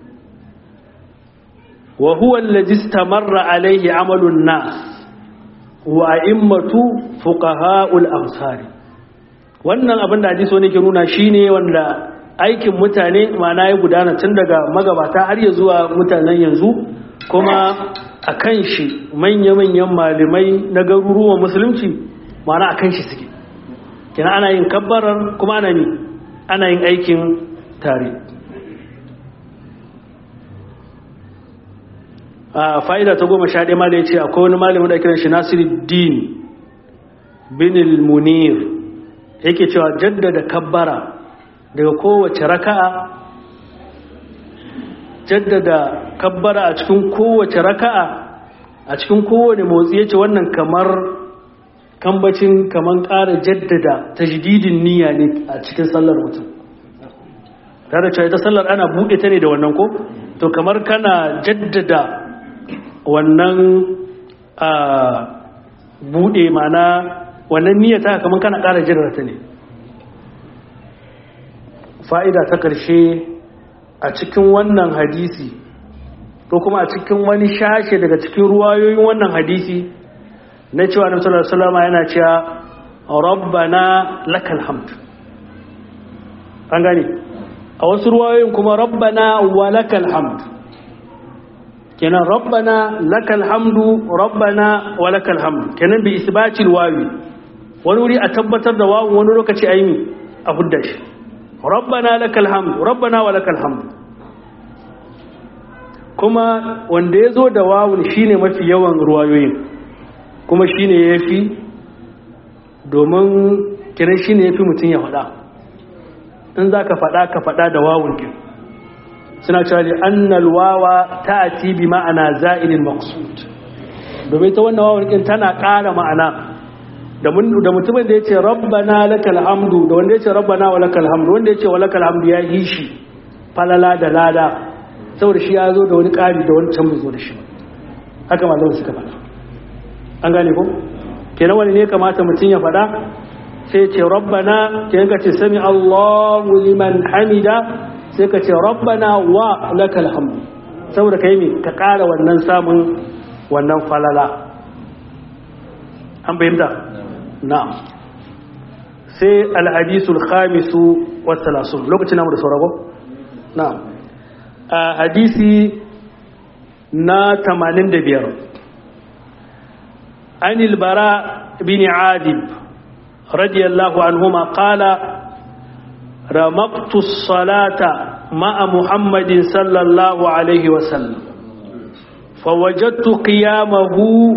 wa huwa alladhi istamarra alayhi amalu an-nas wa a'immatu fuqaha'ul amsari wannan abin da hadisi wani ke nuna shine wanda aikin mutane mana ya gudana tun daga magabata har ya zuwa mutanen yanzu kuma a kan shi manya-manyan malamai na garuruwan musulunci mana a kan shi suke kina ana yin kabbarar kuma ana ne ana yin aikin tare a fa'ida ta goma sha ɗaya ma da ya ce akwai wani malamin da kiran shi nasiruddin bin munir yake cewa jaddada kabbara daga kowace raka'a jaddada kabbara a cikin kowace raka'a a cikin kowane motsi yace wannan kamar kambacin kaman ƙara jaddada tajdidin niyya ne a cikin sallar mutum tare cewa ita sallar ana buɗe ta ne da wannan ko to kamar kana jaddada wannan a buɗe mana wannan niyyata kaman kana ƙara jaddada ta ne fa'ida ta ƙarshe a cikin wannan hadisi ko kuma a cikin wani shashe daga cikin ruwayoyin wannan hadisi na cewa na sallallahu salama yana cewa rabbana lakal hamd an gani a wasu ruwayoyin kuma rabbana wa lakal hamd kenan rabbana lakal hamdu rabbana wa lakal hamd kenan bi isbatil wawi wani wuri a tabbatar da wawu wani lokaci a yi a hudda shi rabbana lakal hamd rabbana wa lakal hamd kuma wanda ya zo da wawun shine mafi yawan ruwayoyin kuma shine yafi domin kiran shine yafi mutum ya faɗa in za ka faɗa ka faɗa da wawun kin suna cewa da annal wawa ta'ati bi ma'ana za'ilin maqsud domin ta wannan wawun kin tana ƙara ma'ana da mutumin da ya ce rabbana lakal hamdu da wanda ya ce rabbana wa lakal hamdu wanda ya ce wa lakal hamdu ya yi shi falala da lada saboda shi ya zo da wani ƙari da wani can bai zo da shi haka malamu suka faɗa an gane ko kenan wani ne kamata mutum ya faɗa sai ce rabbana kenan ka ce sami Allahu liman hamida sai ka ce rabbana wa lakal hamdu saboda kai me ka ƙara wannan samun wannan falala an bayyana na'am sai alhadisul khamisu wa thalathun lokacin namu da sauraro na'am a hadisi na 85 anil bara bin adib radiyallahu anhuma qala رمقت الصلاة مع محمد صلى الله عليه وسلم فوجدت قيامه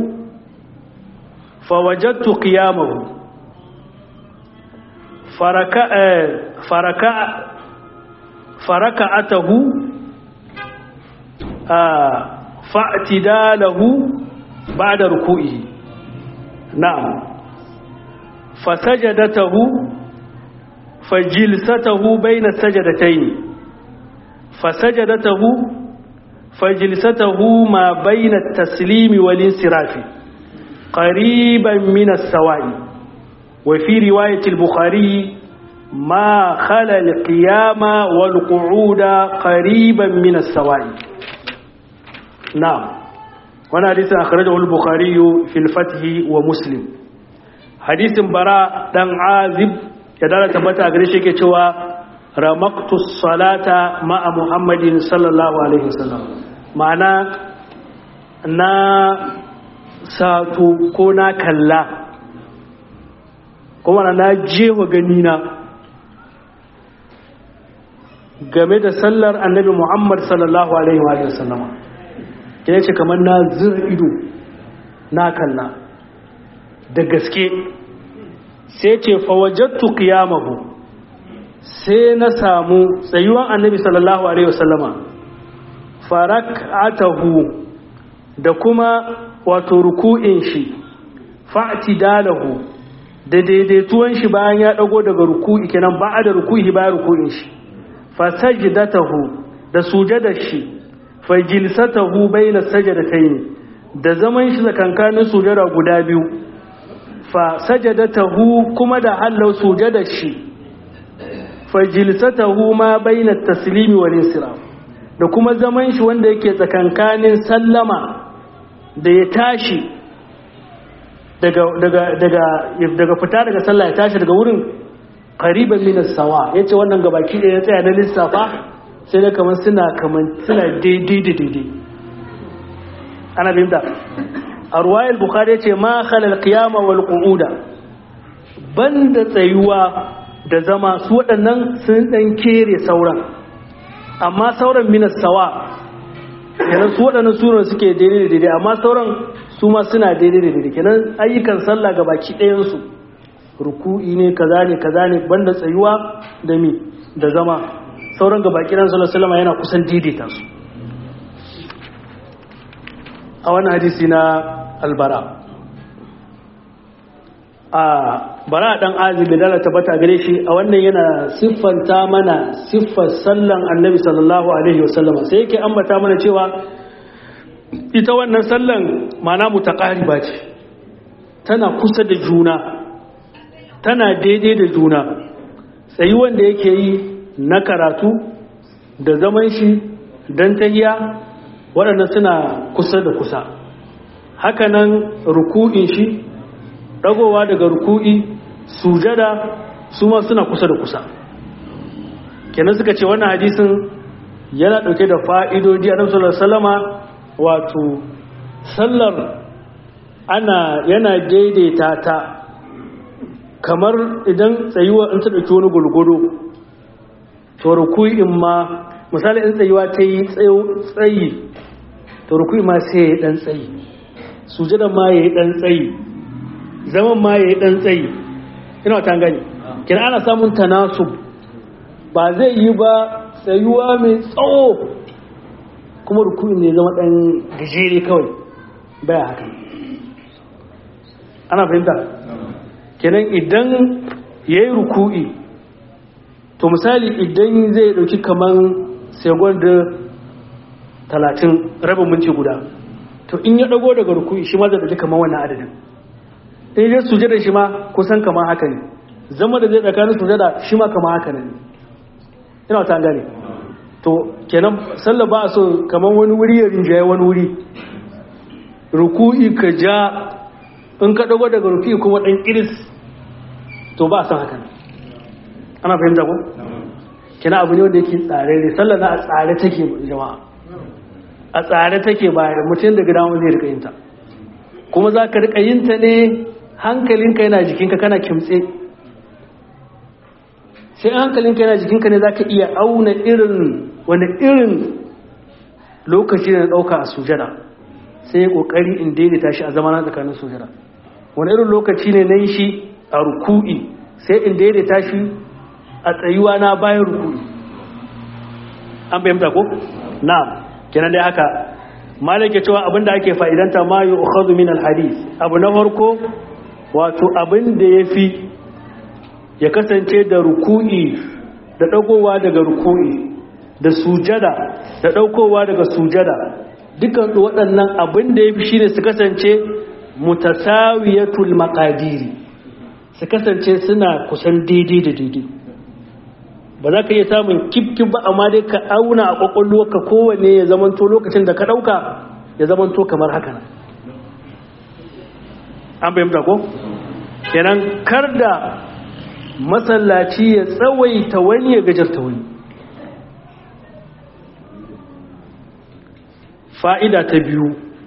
فوجدت قيامه فركع فركع فركعته فاعتداله بعد ركوعه نعم فسجدته فجلسته بين السجدتين فسجدته فجلسته ما بين التسليم والانصراف قريبا من السواء وفي رواية البخاري ما خلا القيام والقعود قريبا من السواء نعم وانا حديث أخرجه البخاري في الفتح ومسلم حديث براء دان عازب يدالا تبتا أغريشي كتوا رمقت الصلاة مع محمد صلى الله عليه وسلم معنى na sato ko na kalla kuma na jewa ganina game da sallar annabi Muhammad sallallahu Alaihi wa sallama ya ce kamar na zir ido na kalla da gaske sai ce fawajattu qiyamahu sai na samu tsayuwan annabi sallallahu Alaihi wa sallama farak'atahu da kuma wato ruku'in shi fa'tidalahu da daidaituwan shi bayan ya dago daga ruku'i kenan ba da ruku'i bayan ruku'in shi fa sajdatahu da sujadar shi fa jilsatahu bayna sajdatayn da zaman shi tsakankanin sujada guda biyu fa sajadatahu kuma da hallau sujadar shi fa jilsatahu ma bayna taslimi wal insiraf da kuma zaman shi wanda yake tsakankanin sallama da ya tashi daga daga daga daga fita daga sallah ya tashi daga wurin qariban min as-sawa yace wannan gabaki da ya tsaya na lissafa sai da kamar suna kamar suna daidai da daidai ana binda a ruwayar bukhari yace ma khalal qiyama wal qu'uda banda tsayuwa da zama su waɗannan sun dan kere sauran amma sauran min as-sawa kenan su waɗannan sunan suke daidai da daidai amma sauran su ma suna daidai da daidai kenan ayyukan sallah ga baki ɗayansu ruku'i ne kaza ne kaza ne banda tsayuwa da mi da zama sauran ga baki ɗan sallallahu alaihi yana kusan daidaita su a wannan hadisi na albara a bara dan azumi da tabbata gare shi a wannan yana siffanta mana siffar sallan annabi sallallahu alaihi wasallam sai yake ambata mana cewa ita wannan sallan mana mutaqariba ce tana kusa da juna tana daidai da juna sai wanda yake yi na karatu da zaman shi dan tahiya waɗannan suna kusa da kusa hakanan ruku'in shi dagowa daga ruku'i sujada su ma suna kusa da kusa kenan suka ce wannan hadisin yana dauke da fa'idodi a sallallahu salama wato sallar ana yana daidaita ta kamar idan tsayuwa in ta dauki wani gulgudu to ruku'in ma misali in tsayuwa ta yi tsayi to ruku'in ma sai ya yi dan tsayi sujada ma ya yi dan tsayi zaman ma ya yi ɗan tsayi ina ta gani kina ana samun tanasub ba zai yi ba tsayuwa mai tsawo kuma rukuni ne zama ɗan gajere kawai baya haka ana fahimta kenan idan ya yi ruku'i to misali idan zai ɗauki kamar segon da talatin rabin minti guda to in ya ɗago daga ruku'i shi ma zai ɗauki kamar wannan adadin in yi sujada shi ma kusan kama haka ne zama da zai tsakanin sujada shi ma kama haka ne ina ta gane to kenan sallah ba a so kamar wani wuri ya rinjaye wani wuri ruku'i ka ja in ka dago daga ruku'i kuma dan iris to ba a san haka ana fahimta ko kenan abu ne wanda yake tsare ne sallah na a tsare take jama'a a tsare take ba mutum daga damar zai rika yin ta kuma za ka rika yin ta ne hankalinka yana jikinka kana kimtse sai hankalinka yana jikinka ne za ka iya auna irin wani irin lokaci da na ɗauka a sujada sai ya ƙoƙari in daidaita shi a zamana tsakanin sujada wani irin lokaci ne na yi shi a ruku'i sai in daidaita shi a tsayuwa na bayan ruku'i an fahimta ko? na'am kenan dai haka malaka cewa abinda ake fa'idanta ma yi ukhadhu min alhadith abu na farko wato abin da ya fi ya kasance da ruku'i da ɗagowa daga ruku'i da sujada da ɗaukowa daga sujada dukkan waɗannan abin da ya fi shi ne su kasance mutasawiyatul makadiri su kasance suna kusan daidai da daidai ba za ka iya samun kifkin ba amma dai ka auna a ƙwaƙwalwa ka kowane ya zamanto lokacin da ka ɗauka ya zamanto kamar haka an bayyanta ko? kenan kar da masallaci ya tsawaita wani ya gajarta wani fa'ida ta biyu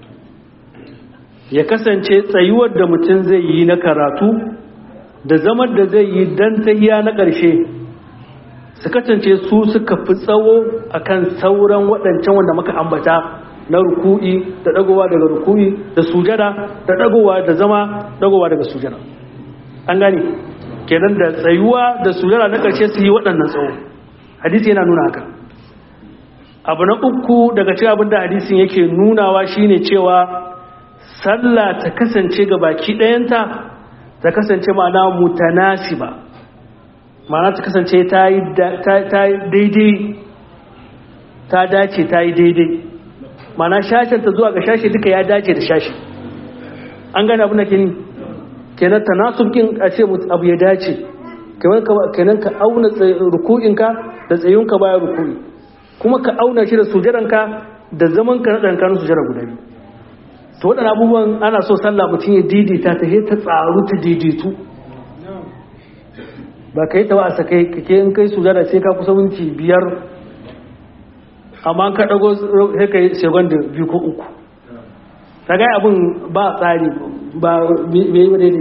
ya kasance tsayuwar da mutum zai yi na karatu da zamar da zai yi don tahiya na ƙarshe su kasance su suka fi tsawo akan sauran waɗancan wanda muka ambata na ruku'i da ɗagowa daga ruku'i da sujada da ɗagowa da zama ɗagowa daga sujada an gane kenan da tsayuwa da sujada na ƙarshe su yi waɗannan tsawo hadisi yana nuna haka abu na uku daga cikin abin da hadisin yake nunawa shine cewa sallah ta kasance ga baki ɗayanta ta kasance ma'ana mutanasiba ma'ana ta kasance ta yi daidai ta dace ta yi daidai ma'ana shashen ta zuwa ga shashi duka ya dace da shashi an gane abin da ke ni kenan tanasubkin a ce abu ya dace kenan ka auna ruku'inka da tsayunka bayan ruku'i kuma ka auna shi da sujaranka da zaman ka na ɗankanin sujara guda biyu to waɗannan abubuwan ana so sallah mutum ya daidaita ta ta tsaru ta daidaitu ba ka yi ta wasa kai kake in kai sujada sai ka kusa minti biyar amma ka ɗago sai ka yi segon da biyu ko uku ta gai abin ba tsari ba mai yi daidai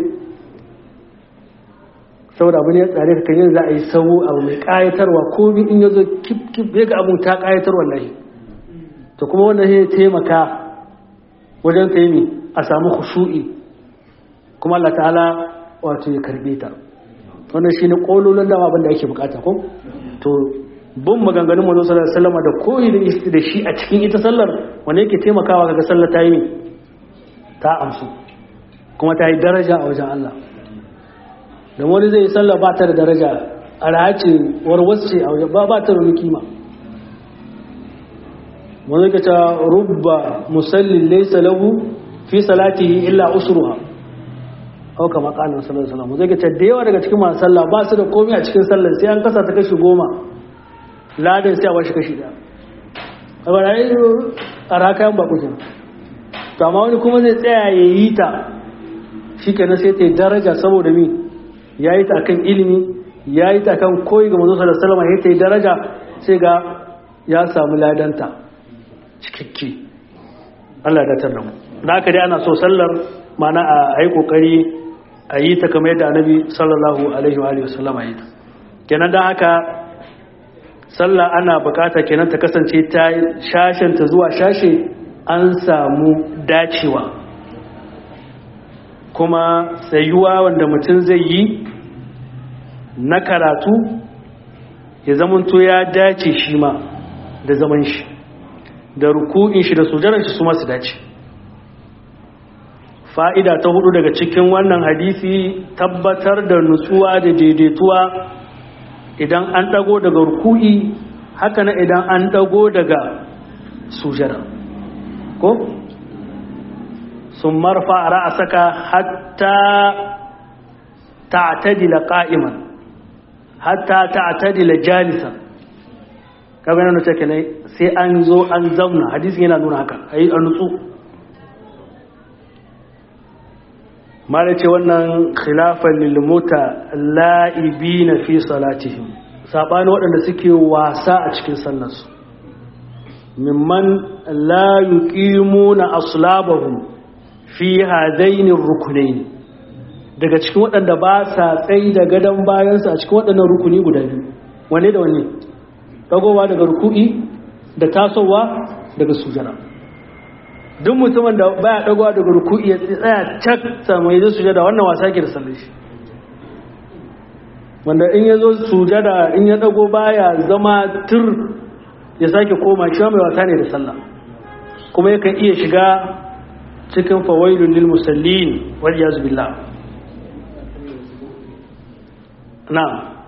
saboda abu ne ya tsare ka yin za a yi sau abu mai ƙayatarwa ko in ya zo kif kif ya ga abin ta ƙayatar wallahi to kuma wannan ya taimaka wajen ka yi mi a samu khushu'i kuma Allah ta'ala wato ya karbe ta wannan shine kololon dama abin da ake bukata ko to bin maganganun manzo sallallahu alaihi wasallam da koyi da shi a cikin ita sallar wanda yake taimakawa kaga sallar ta yi ta amsu kuma ta yi daraja a wajen Allah da wani zai yi sallar ba ta da daraja a rahace warwasce a wajen ba ba ta da kima wani ka ta rubba musallin laysa lahu fi salatihi illa usruha au kama kanin sallallahu alaihi wasallam zai ka da yawa daga cikin masu sallah ba su da komai a cikin sallar sai an kasa ta kashi goma ladan sai a bashi kashi daya a bara yi a rakayen bakukin to amma wani kuma zai tsaya ya yi ta shi kenan sai ta yi daraja saboda mi ya yi ta kan ilimi ya yi ta kan koyi ga mazu sallallahu alaihi wasallam ya ta yi daraja sai ga ya samu ladanta cikakke Allah da tarra mu da haka dai ana so sallar mana a yi kokari a yi ta kamar yadda annabi sallallahu alaihi wa alihi wasallam yi ta kenan da haka sallah ana bukata kenan ta kasance ta shashen ta zuwa shashe an samu dacewa kuma sayuwa wanda mutum zai yi na karatu ya zamanto ya dace shi ma da zaman shi da ruku'in shi da sujaran shi su masu dace fa'ida ta hudu daga cikin wannan hadisi tabbatar da nutsuwa da daidaituwa idan an dago daga ruku'i haka na idan an dago daga sujara ko sun marfa a ra'asaka hatta ta'tadila qa'iman hatta ta'tadila jalisan kaga nan take ne sai an zo an zauna hadisi yana nuna haka ayi a nutsu mala ce wannan khilafan lil muta la'ibina fi salatihim sabani waɗanda suke wasa a cikin sallarsu mimman la yuqimuna aslabahum fi hadaini rukunaini daga cikin waɗanda ba sa tsayi da gadon bayansu a cikin waɗannan rukuni guda biyu wane da wane dagowa daga ruku'i da tasowa daga sujana duk mutumin da baya dagowa daga ruku'i ya tsaya cak samu yi sujada wannan wasa ke da sallar shi wanda in ya zo sujada in ya dago baya zama tur ya sake koma shi mai wasa ne da sallah kuma yakan iya shiga cikin fawailun lil musallin wal yaz billah na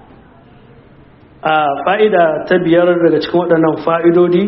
a fa'ida ta biyar daga cikin waɗannan fa'idodi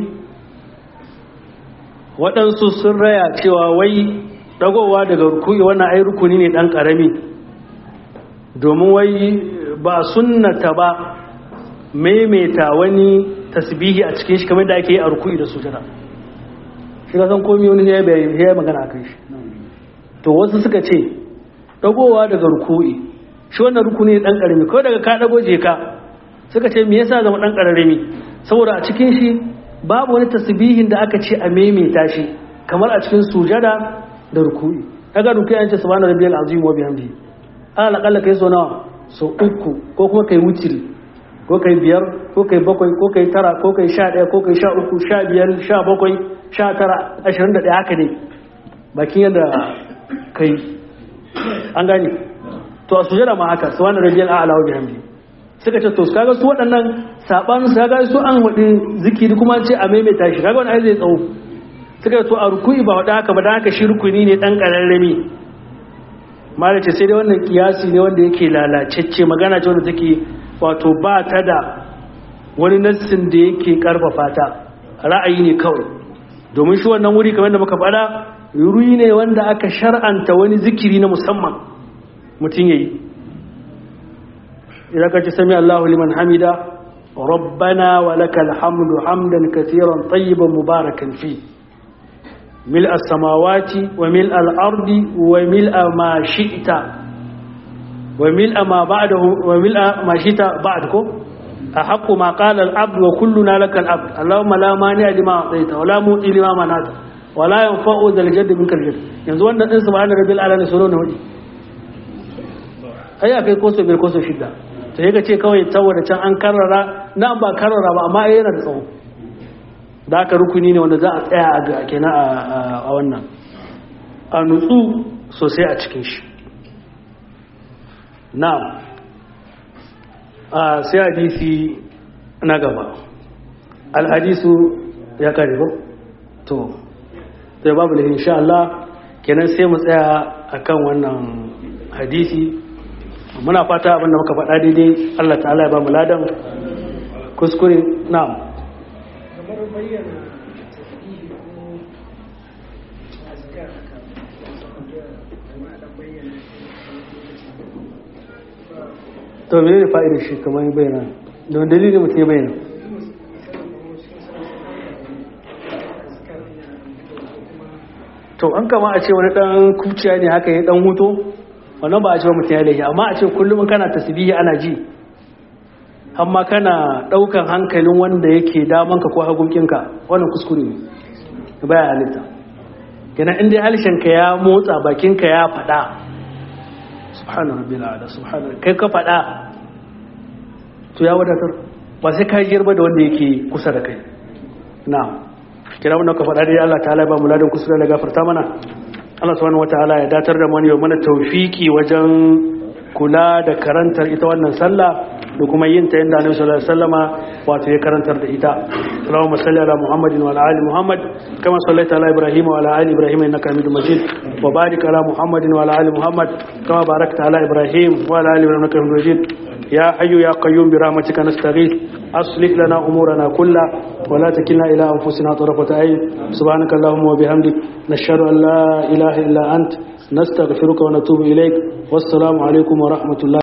waɗansu sun raya cewa wai ɗagowa daga rukuni wannan ai rukuni ne ɗan ƙarami domin wai ba sunnata ba maimaita wani tasbihi a cikin shi kamar da ake yi a rukuni da sujada shi ka san komi wani ya yi magana a kan shi to wasu suka ce ɗagowa daga rukuni shi wannan rukuni ne ɗan ƙarami ko daga ka ɗago je ka suka ce me yasa zama ɗan ƙararrami saboda a cikin shi babu wani tasbihin da aka ce a maimaita shi kamar a cikin sujada da ruku'i kaga ruku'i an ce subhana rabbiyal azim wa bihamdihi ala kalla kai so nawa so uku ko kuma kai wutiri ko kai biyar ko kai bakwai ko kai tara ko kai sha ɗaya ko kai sha uku sha biyar sha bakwai sha tara ashirin da ɗaya haka ne bakin yadda kai an gane to a sujada ma haka subhana rabbiyal a'la wa bihamdihi suka ce to kaga su waɗannan sabanin su kaga su an wadi zikiri kuma ce a maimaita shi kaga wani ai zai tsawo suka ce to a ruku'i ba wada haka ba dan haka shi rukuni ne dan kararrami malace sai dai wannan kiyasi ne wanda yake lalacecce magana ce wanda take wato ba ta da wani nassin da yake karfafa ta ra'ayi ne kawai domin shi wannan wuri kamar da muka faɗa wuri ne wanda aka shar'anta wani zikiri na musamman mutum yayi idan ka ci sami Allahu liman hamida rabbana wa lakal hamdu hamdan katiran tayyiban mubarakan fi ملء السماوات وملء الأرض وملء ما شئت وملء ما بعده وملء ما شئت بعدكم أحق ما قال العبد وكلنا لك العبد اللهم لا مانع لما أعطيت ولا موتي لما منعت ولا ينفع ذا الجد منك الجد yanzu wannan din subhana rabbil ala sura ne wani ai akai koso bil koso shidda to yake ce kawai saboda can an karrara nan ba karrara ba amma yana da tsawo da aka rukuni ne wanda za a tsaya a kenan a wannan a nutsu sosai a cikin shi na a sai hadisi na gaba alhadisu ya kare ba to sai babu da insha Allah kenan sai mu tsaya akan wannan hadisi muna fata abinda muka faɗa daidai Allah ta'ala ya ba mu ladan kuskure na'am kamar bayyana tasbihi ko azkar haka kuma da bayyana to me ne fa'idar shi kamar yi bayyana don dalilin mutum ya bayyana to an kama a ce wani dan kuciya ne haka ya dan huto wannan ba a ce wa mutum ya laifi amma a ce kullum kana tasbihi ana ji amma kana daukan hankalin wanda yake damanka ko hagunkinka wannan kuskure ne baya halitta kenan inda halshenka ya motsa bakinka ya faɗa subhanahu rabbil ala subhanahu kai ka faɗa to ya wadatar ba sai ka girba da wanda yake kusa da kai na'am kira mun ka faɗa dai Allah ta'ala ba mu ladan kusa da gafarta mana Allah subhanahu wataala ya datar da mu ne mana tawfiki wajen kula da karantar ita wannan sallah da kuma yin ta yadda Annabi sallallahu alaihi wasallama wato ya karantar da ita Allahumma salli ala Muhammadin wa ala ali Muhammad kama sallaita ala Ibrahim wa ala ali Ibrahim innaka Hamidum Majid wa barik ala Muhammadin wa ala ali Muhammad kama barakta ala Ibrahim wa ala ali Ibrahim innaka Hamidum Majid يا حي يا قيوم برحمتك نستغيث أصلح لنا أمورنا كلها ولا تكلنا إلى أنفسنا طرفة عين سبحانك اللهم وبحمدك نشهد أن لا إله إلا أنت نستغفرك ونتوب إليك والسلام عليكم ورحمة الله